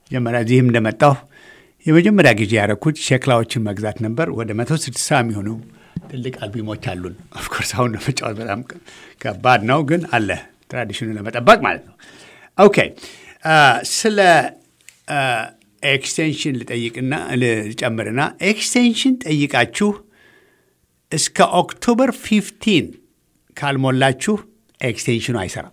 መጀመሪያ እዚህም እንደመጣሁ የመጀመሪያ ጊዜ ያደረኩት ሸክላዎችን መግዛት ነበር። ወደ መቶ ስድሳ የሚሆኑ ትልቅ አልቢሞች አሉን። ኦፍኮርስ አሁን ለመጫወት በጣም ከባድ ነው፣ ግን አለ ትራዲሽኑ ለመጠበቅ ማለት ነው። ኦኬ ስለ ኤክስቴንሽን ልጠይቅና ልጨምርና ኤክስቴንሽን ጠይቃችሁ እስከ ኦክቶበር 15 ካልሞላችሁ ኤክስቴንሽኑ አይሰራም።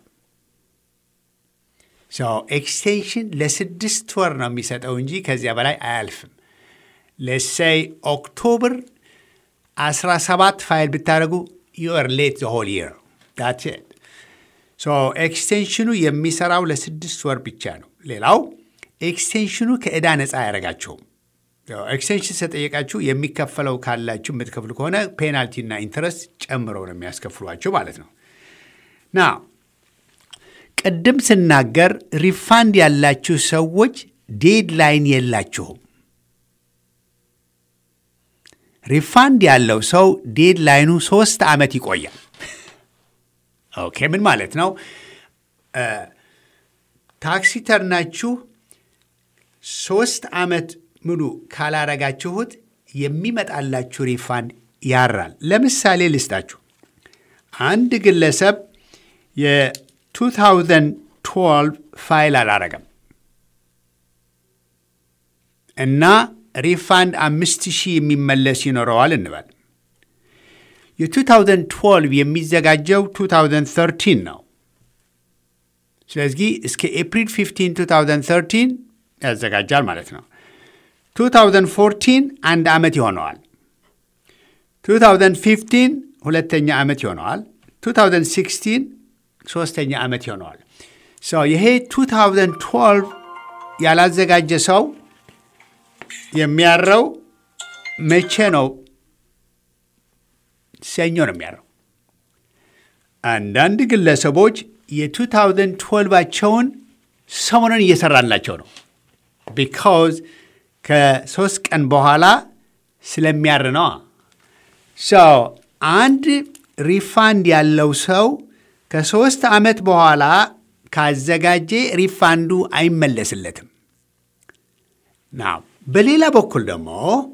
ኤክስቴንሽን ለስድስት ወር ነው የሚሰጠው እንጂ ከዚያ በላይ አያልፍም። ለሰይ ኦክቶበር 17 ፋይል ብታደርጉ ዩር ሌት ዘ ሆል ይር ዳትስ ኢት። ኤክስቴንሽኑ የሚሰራው ለስድስት ወር ብቻ ነው። ሌላው ኤክስቴንሽኑ ከዕዳ ነፃ አያደርጋቸውም። ኤክስቴንሽን ስለጠየቃችሁ የሚከፈለው ካላችሁ የምትከፍሉ ከሆነ ፔናልቲና ኢንተረስት ጨምረው ነው የሚያስከፍሏቸው ማለት ነው። ና ቅድም ስናገር ሪፋንድ ያላችሁ ሰዎች ዴድላይን የላችሁም። ሪፋንድ ያለው ሰው ዴድላይኑ ሶስት ዓመት ይቆያል። ኦኬ ምን ማለት ነው? ታክሲ ተርናችሁ ሶስት ዓመት ሙሉ ካላረጋችሁት የሚመጣላችሁ ሪፋንድ ያራል። ለምሳሌ ልስጣችሁ። አንድ ግለሰብ የ2012 ፋይል አላረገም እና ሪፋንድ አምስት ሺህ የሚመለስ ይኖረዋል እንበል። የ2012 የሚዘጋጀው 2013 ነው። ስለዚህ እስከ ኤፕሪል 15 2013 ያዘጋጃል ማለት ነው። 2014 አንድ ዓመት ይሆነዋል። 2015 ሁለተኛ ዓመት ይሆነዋል። 2016 ሶስተኛ ዓመት ይሆነዋል። ይሄ 2012 ያላዘጋጀ ሰው የሚያረው መቼ ነው? ሰኞ ነው የሚያረው። አንዳንድ ግለሰቦች የ2012ቸውን ሰሞኑን እየሰራላቸው ነው ቢካውዝ ከሶስት ቀን በኋላ ስለሚያር ነዋ። ሰው አንድ ሪፋንድ ያለው ሰው ከሶስት ዓመት በኋላ ካዘጋጀ ሪፋንዱ አይመለስለትም። ና በሌላ በኩል ደግሞ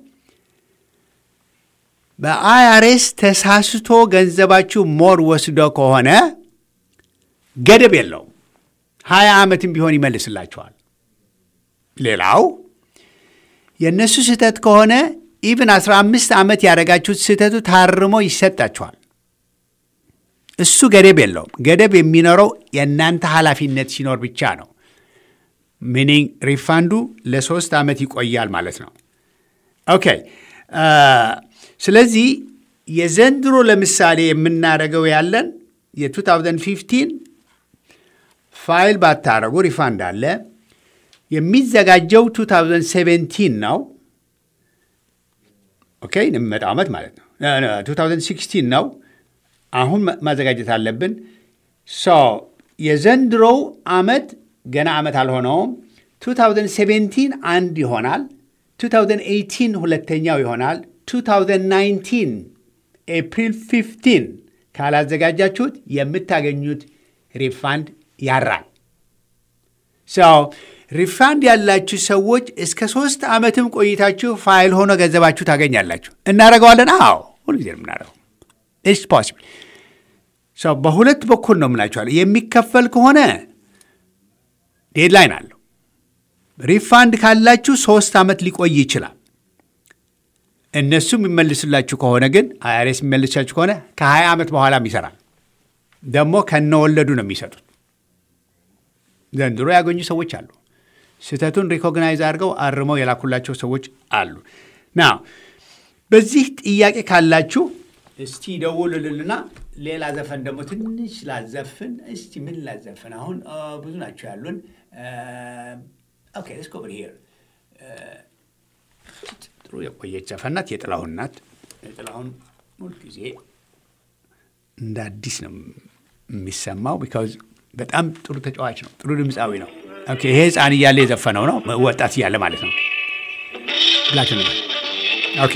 በአይአርኤስ ተሳስቶ ገንዘባችሁ ሞር ወስዶ ከሆነ ገደብ የለውም። ሀያ ዓመትም ቢሆን ይመልስላችኋል። ሌላው የእነሱ ስህተት ከሆነ ኢቭን 15 ዓመት ያደረጋችሁት ስህተቱ ታርሞ ይሰጣችኋል። እሱ ገደብ የለውም። ገደብ የሚኖረው የእናንተ ኃላፊነት ሲኖር ብቻ ነው። ሚኒንግ ሪፋንዱ ለሶስት ዓመት ይቆያል ማለት ነው። ኦኬ። ስለዚህ የዘንድሮ ለምሳሌ የምናደርገው ያለን የ2015 ፋይል ባታረጉ ሪፋንድ አለ። የሚዘጋጀው 2017 ነው። ኦኬ የሚመጣው ዓመት ማለት ነው። 2016 ነው። አሁን ማዘጋጀት አለብን። ሶ የዘንድሮው ዓመት ገና ዓመት አልሆነውም። 2017 አንድ ይሆናል። 2018 ሁለተኛው ይሆናል። 2019 ኤፕሪል 15 ካላዘጋጃችሁት የምታገኙት ሪፋንድ ያራል። ሰው ሪፋንድ ያላችሁ ሰዎች እስከ ሶስት ዓመትም ቆይታችሁ ፋይል ሆኖ ገንዘባችሁ ታገኛላችሁ። እናደርገዋለን። አዎ ሁልጊዜ ነው የምናደርገው። ኢትስ ፖሲብል። ሰው በሁለት በኩል ነው የምላችኋለሁ። የሚከፈል ከሆነ ዴድላይን አለው። ሪፋንድ ካላችሁ ሶስት ዓመት ሊቆይ ይችላል። እነሱ የሚመልስላችሁ ከሆነ ግን አይአርኤስ የሚመልሳችሁ ከሆነ ከ20 ዓመት በኋላም ይሰራል። ደግሞ ከነወለዱ ነው የሚሰጡት። ዘንድሮ ያገኙ ሰዎች አሉ። ስህተቱን ሪኮግናይዝ አድርገው አርመው የላኩላቸው ሰዎች አሉ። ና በዚህ ጥያቄ ካላችሁ እስቲ ደውሉልንና ሌላ ዘፈን ደግሞ ትንሽ ላዘፍን። እስቲ ምን ላዘፍን? አሁን ብዙ ናቸው ያሉን። ኦኬ ሌትስ ጎ ኦቨር ሂር ጥሩ የቆየች ዘፈን ናት። የጥላሁን ናት። የጥላሁን ሁልጊዜ እንደ አዲስ ነው የሚሰማው ቢካዝ በጣም ጥሩ ተጫዋች ነው። ጥሩ ድምፃዊ ነው። ኦኬ ይሄ ህፃን እያለ የዘፈነው ነው፣ ወጣት እያለ ማለት ነው። ብላችሁ ነው። ኦኬ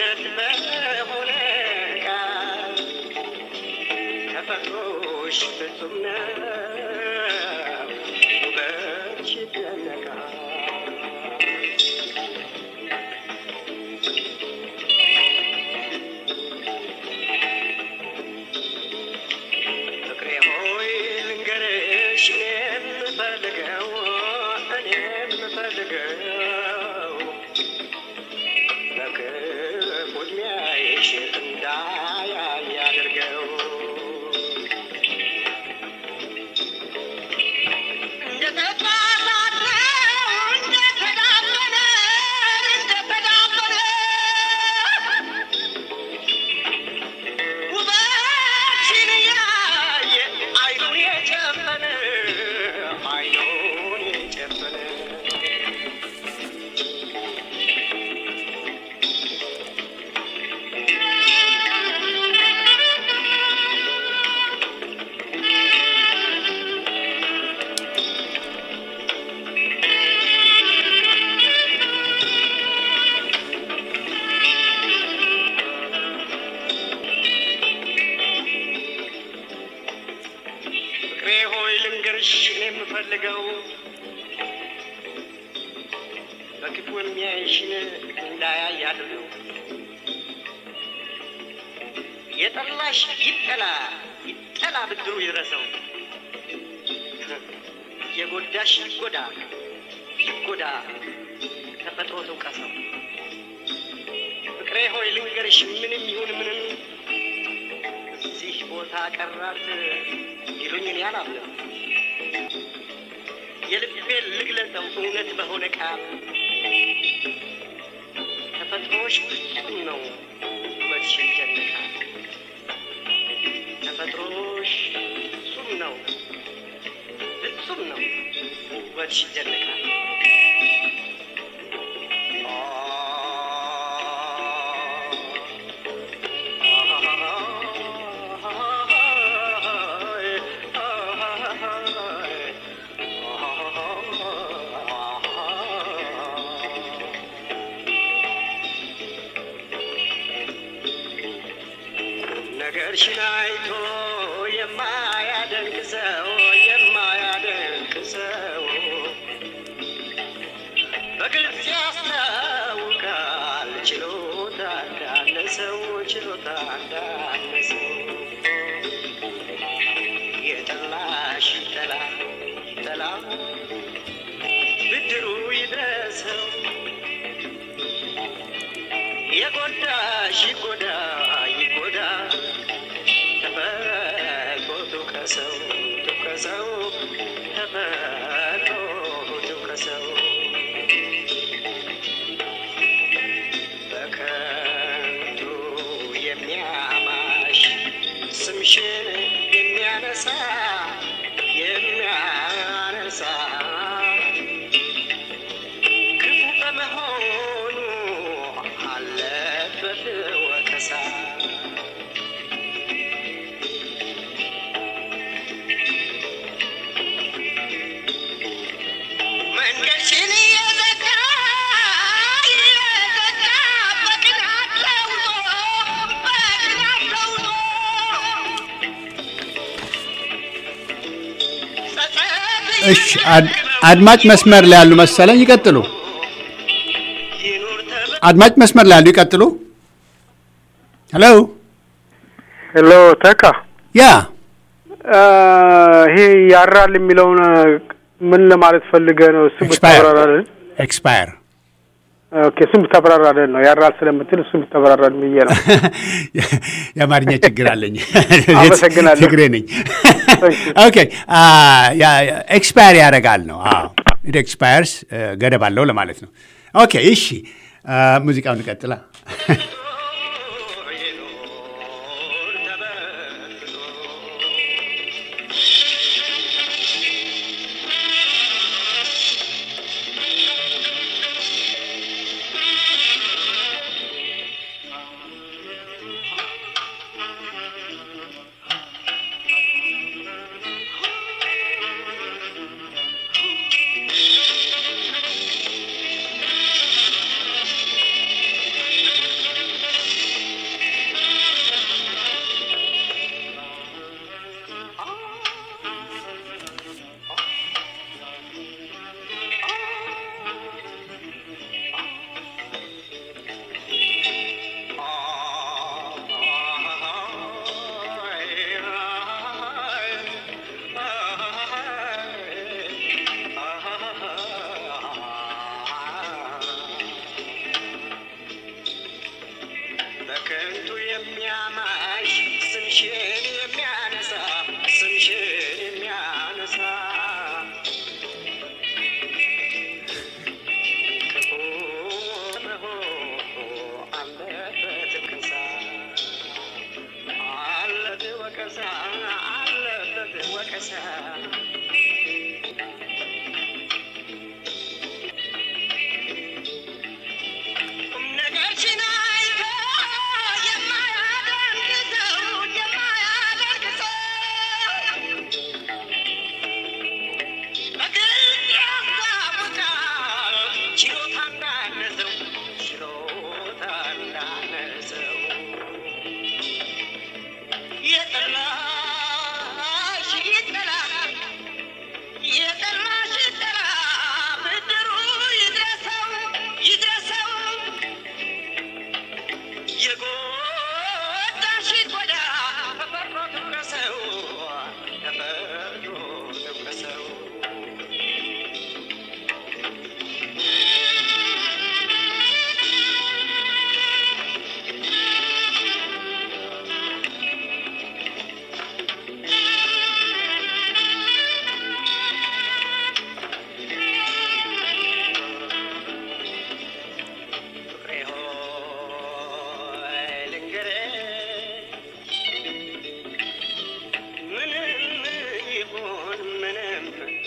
እውነት በሆነ ቃል ተፈጥሮሽ ፍጹም ነው ውበትሽ ይደነቃል ፍቅሬ ሆይ ልንገርሽ እኔ የምፈልገው እኔ የምፈልገው በክፉ ዕድሜሽ እንዳያይ አድርገው ውበትሽን ያየ አይኑን የጨፈነ አይኑን የጨፈነ ፍቅሬ ሆይ ልንገርሽ እኔ የምፈልገው በክፉ የሚያይሽን እንዳያይ አድርገው። የጠላሽ ይጠላ ይጠላ ብድሩ ይድረሰው። የጎዳሽ ይጎዳ ይጎዳ ተፈጥሮ ትውቀሰው። ፍቅሬ ሆይ ልንገርሽ ምንም ይሁን ምንም እዚህ ቦታ ቀራት ይሉኝ እኔ አላምንም። የልቤን ልግለጸው እውነት በሆነ ቃል ተፈጥሮሽ ፍጹም ነው ውበትሽ ይደነቃል። ተፈጥሮሽ ፍጹም ነው ፍጹም ነው ውበትሽ ይደነቃል። ነገርሽን አይቶ የማያደንቅ ሰው የማያደንቅ ሰው በግልጽ ያስታውቃል ችሎታ እንዳነሰው ችሎታ እንዳነሰው የጠላሽ ጠላ ጠላ ብድሩ ይድረሰው የጎዳሽ ይጎዳ ይጎዳ ተፈጥሮ ትውቀሰው ትውቀሰው ተፈጥሮ ትውቀሰው በከንቱ የሚያማሽ ስምሽን የሚያነሳ የሚያነሳ ክፉ በመሆኑ አለበት ወቀሳ። መንገድሽን እየዘጋ እየዘጋ በቅናት ለውጦ በቅናት ለውጦ ጸጸት እሺ አድ- አድማጭ መስመር ላይ ያሉ መሰለኝ። ይቀጥሉ። ይኑር ተብሎ አድማጭ መስመር ላይ ያሉ ይቀጥሉ። ሄሎ ሄሎ ተካ ያ ይሄ ያራል የሚለውን ምን ለማለት ፈልገ ነው? እሱ ኤክስፓየር ብታብራራልን። ኤክስፓየር ኦኬ፣ እሱም ብታብራራልን ነው ያራል ስለምትል እሱም ብታብራራልን ብዬ ነው። የአማርኛ ችግር አለኝ። አመሰግናለሁ። ትግሬ ነኝ። ኦኬ ኤክስፓየር ያደርጋል ነው። ኢት ኤክስፓየርስ ገደብ አለው ለማለት ነው። ኦኬ እሺ፣ አ፣ ሙዚቃውን እንቀጥላ። ይኑር ተበርክቶ ከንቱ የሚያማሽ ስምሽን የሚያነሳ ስምሽን የሚያነሳ ክፉ መሆኑ አለበት ወቀሳ አለበት ወቀሳ አለበት ወቀሳ ቁም ነገርሽን አይቶ የማያደርግ ሰው የማያደርግ ሰው በግልጽ ያስታውቃል ችሎታ እንዳነሰው ችሎታ እንዳነሰው የጠላሽ ይጠላ የጠላሽ ይጠላ ብድሩ ይድረሰው ይድረሰው የጎዳሽ ይጎዳ ተፈርዶ ትውረሰው ተፈርዶ ትውረሰው ፍቅሬ ሆይ ልንገርህ ምንም ይሁን ምንም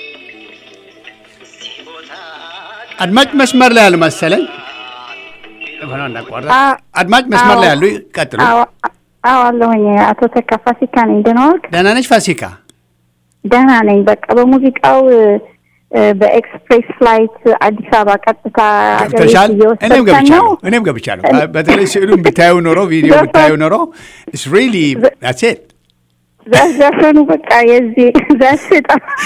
እዚህ ቦታ አድማጭ መስመር ላይ ያሉ መሰለኝ። ሆነ እንዳቋረጥ አድማጭ መስመር ላይ ያሉ ቀጥሉ። አዎ አለሁኝ። አቶ ተካ ፋሲካ ነኝ። ደህና ዋልክ? ደህና ነች ፋሲካ? ደህና ነኝ። በቃ በሙዚቃው እ፣ በኤክስፕሬስ ፍላይት አዲስ አበባ ቀጥታ ሀገር ቤት ገብተሻል? እኔም እየወሰድከን ገብቻለሁ። ነው። እኔም ገብቻለሁ። በተለይ ስዕሉን ብታዩ ኖሮ ቪዲዮ ዘፈን- ብታዩ ኖሮ ኢትስ ሪሊ ዳትስ ኢት ዘፈኑ በቃ የዚህ ዘስጣ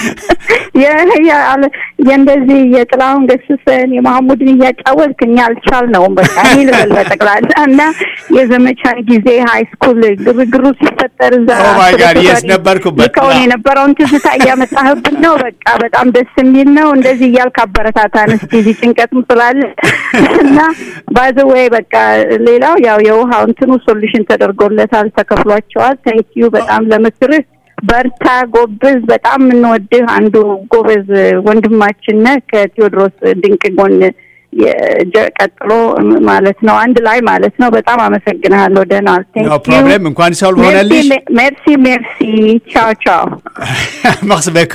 የእንደዚህ የጥላሁን ገስሰን የማህሙድን እያጫወትክ እኛ አልቻልነውም። በቃ እኔ ልበል በጠቅላላ እና የዘመቻን ጊዜ ሀይ ስኩል ግርግሩ ሲፈጠር እዛ Oh my God, ስለተፈሪ yes, ነበርኩበት። ልከውን የነበረውን ትዝታ እያመጣህብን ነው። በቃ በጣም ደስ የሚል ነው። እንደዚህ እያልክ አበረታታን እስኪ እዚህ ጭንቀትም ስላለ እና ባዘወይ በቃ ሌላው ያው የውሃው እንትኑ ሶሉሽን ተደርጎለታል፣ ተከፍሏቸዋል። ታንኪዩ በጣም ለምክርህ በርታ፣ ጎብዝ። በጣም የምንወድህ አንዱ ጎበዝ ወንድማችን ነህ ከቴዎድሮስ ድንቅ ጎን የጀ- ቀጥሎ ማለት ነው አንድ ላይ ማለት ነው። በጣም አመሰግንሃለሁ። ደህና ዋል። Thank ኖ you. ፕሮብሌም እንኳን ሰልቭ ሆነልሽ። ሜርሲ ሜርሲ ሜርሲ። ቻው ቻው። መርሲ በኩ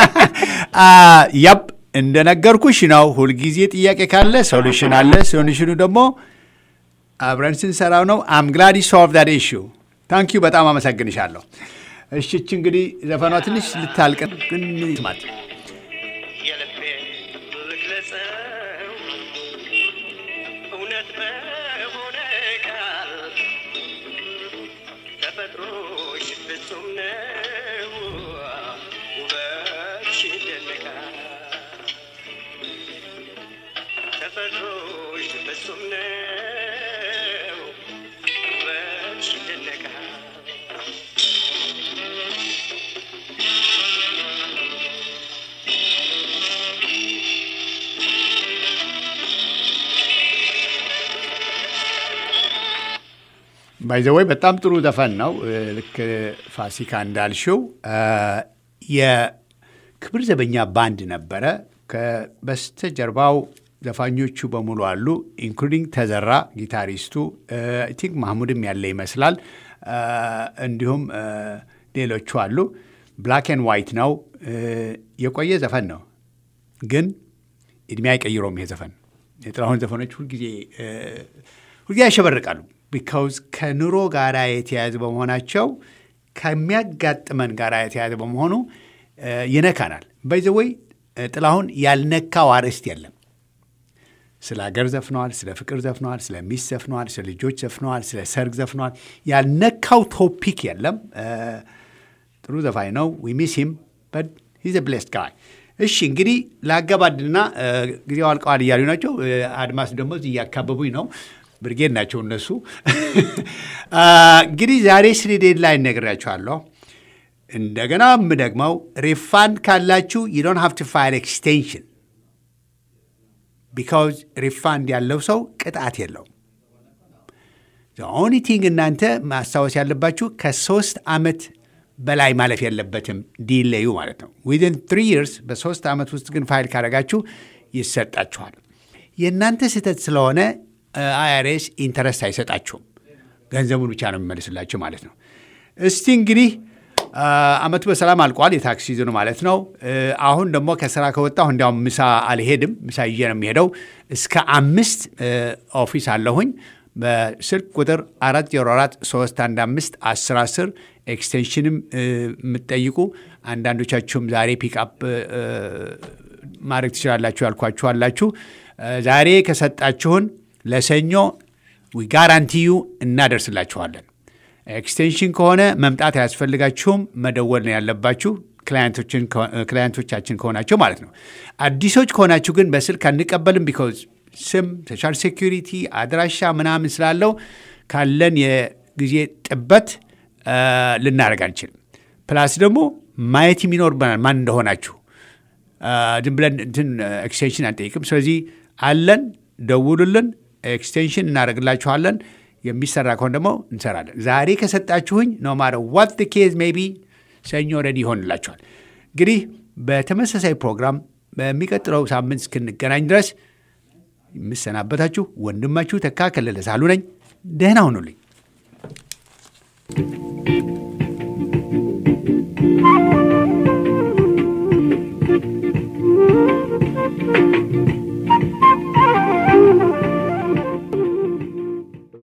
ያብ እንደነገርኩሽ ነው። ሁልጊዜ ጥያቄ ካለ ሶሉሽን አለ። ሶሉሽኑ ደግሞ አብረን ስንሰራው ነው። አም ግላድ ሶልቭ ዳት ኢሹ ታንክ ዩ በጣም አመሰግንሻለሁ። እሺ እች እንግዲህ ዘፈኗ ትንሽ ልታልቅ ግን ስማት የልቤ ልግለጸው እውነት በሆነ ቃል ተፈጥሮሽ ፍጹም ነው ውበትሽ ይደነቃል ተፈጥሮሽ ፍጹም ነው ውበትሽ ይደነቃል ባይዘወይ በጣም ጥሩ ዘፈን ነው። ልክ ፋሲካ እንዳልሽው የክብር ዘበኛ ባንድ ነበረ። በስተጀርባው ዘፋኞቹ በሙሉ አሉ፣ ኢንክሉዲንግ ተዘራ ጊታሪስቱ፣ ቲንክ ማህሙድም ያለ ይመስላል። እንዲሁም ሌሎቹ አሉ። ብላክ ኤንድ ዋይት ነው። የቆየ ዘፈን ነው፣ ግን እድሜ አይቀይረውም። ይሄ ዘፈን የጥላሁን ዘፈኖች ሁልጊዜ ሁልጊዜ ያሸበርቃሉ። ቢካውዝ ከኑሮ ጋር የተያያዘ በመሆናቸው ከሚያጋጥመን ጋር የተያያዘ በመሆኑ ይነካናል። በይዘወይ ጥላሁን ያልነካው አርዕስት የለም። ስለ ሀገር ዘፍነዋል፣ ስለ ፍቅር ዘፍነዋል፣ ስለ ሚስት ዘፍነዋል፣ ስለ ልጆች ዘፍነዋል፣ ስለ ሰርግ ዘፍነዋል። ያልነካው ቶፒክ የለም። ጥሩ ዘፋኝ ነው። ዊ ሚስ ሂም በት ሂዝ ብሌስድ ጋይ። እሺ እንግዲህ ለአገባድና ጊዜው አልቀዋል እያሉ ናቸው። አድማስ ደግሞ እዚህ እያካበቡኝ ነው። ብርጌድ ናቸው እነሱ። እንግዲህ ዛሬ ስለ ዴድላይን ነግሬያችኋለሁ። እንደገና የምደግመው ሪፋንድ ካላችሁ ዩ ዶንት ሃቭ ቱ ፋይል ኤክስቴንሽን ቢካውዝ ሪፋንድ ያለው ሰው ቅጣት የለውም። ኦኒቲንግ እናንተ ማስታወስ ያለባችሁ ከሶስት ዓመት በላይ ማለፍ የለበትም ዲሌዩ ማለት ነው። ዊዝን ትሪ ይርስ በሶስት ዓመት ውስጥ ግን ፋይል ካደረጋችሁ ይሰጣችኋል። የእናንተ ስህተት ስለሆነ አይአርኤስ ኢንተረስት አይሰጣችሁም። ገንዘቡን ብቻ ነው የሚመልስላችሁ ማለት ነው። እስቲ እንግዲህ አመቱ በሰላም አልቋል፣ የታክስ ሲዝኑ ማለት ነው። አሁን ደግሞ ከስራ ከወጣሁ እንዲያውም ምሳ አልሄድም፣ ምሳ ይዤ ነው የሚሄደው። እስከ አምስት ኦፊስ አለሁኝ። በስልክ ቁጥር 404 315 1010 ኤክስቴንሽንም የምትጠይቁ አንዳንዶቻችሁም ዛሬ ፒክአፕ ማድረግ ትችላላችሁ ያልኳችሁ አላችሁ። ዛሬ ከሰጣችሁን ለሰኞ ጋራንቲዩ እናደርስላችኋለን። ኤክስቴንሽን ከሆነ መምጣት አያስፈልጋችሁም፣ መደወል ነው ያለባችሁ ክላየንቶቻችን ከሆናቸው ማለት ነው። አዲሶች ከሆናችሁ ግን በስልክ አንቀበልም። ቢኮዝ ስም፣ ሶሻል ሴኩሪቲ፣ አድራሻ ምናምን ስላለው ካለን የጊዜ ጥበት ልናደርግ አንችልም። ፕላስ ደግሞ ማየት የሚኖርብናል ማን እንደሆናችሁ። ዝም ብለን እንትን ኤክስቴንሽን አንጠይቅም። ስለዚህ አለን፣ ደውሉልን፣ ኤክስቴንሽን እናደርግላችኋለን። የሚሰራ ከሆን ደግሞ እንሰራለን። ዛሬ ከሰጣችሁኝ ኖ ማረ ዋት ኬዝ ሜይ ቢ ሰኞ ረዲ ይሆንላችኋል። እንግዲህ በተመሳሳይ ፕሮግራም በሚቀጥለው ሳምንት እስክንገናኝ ድረስ የምሰናበታችሁ ወንድማችሁ ተካ ከለለ ሳሉ ነኝ። ደህና ሁኑልኝ።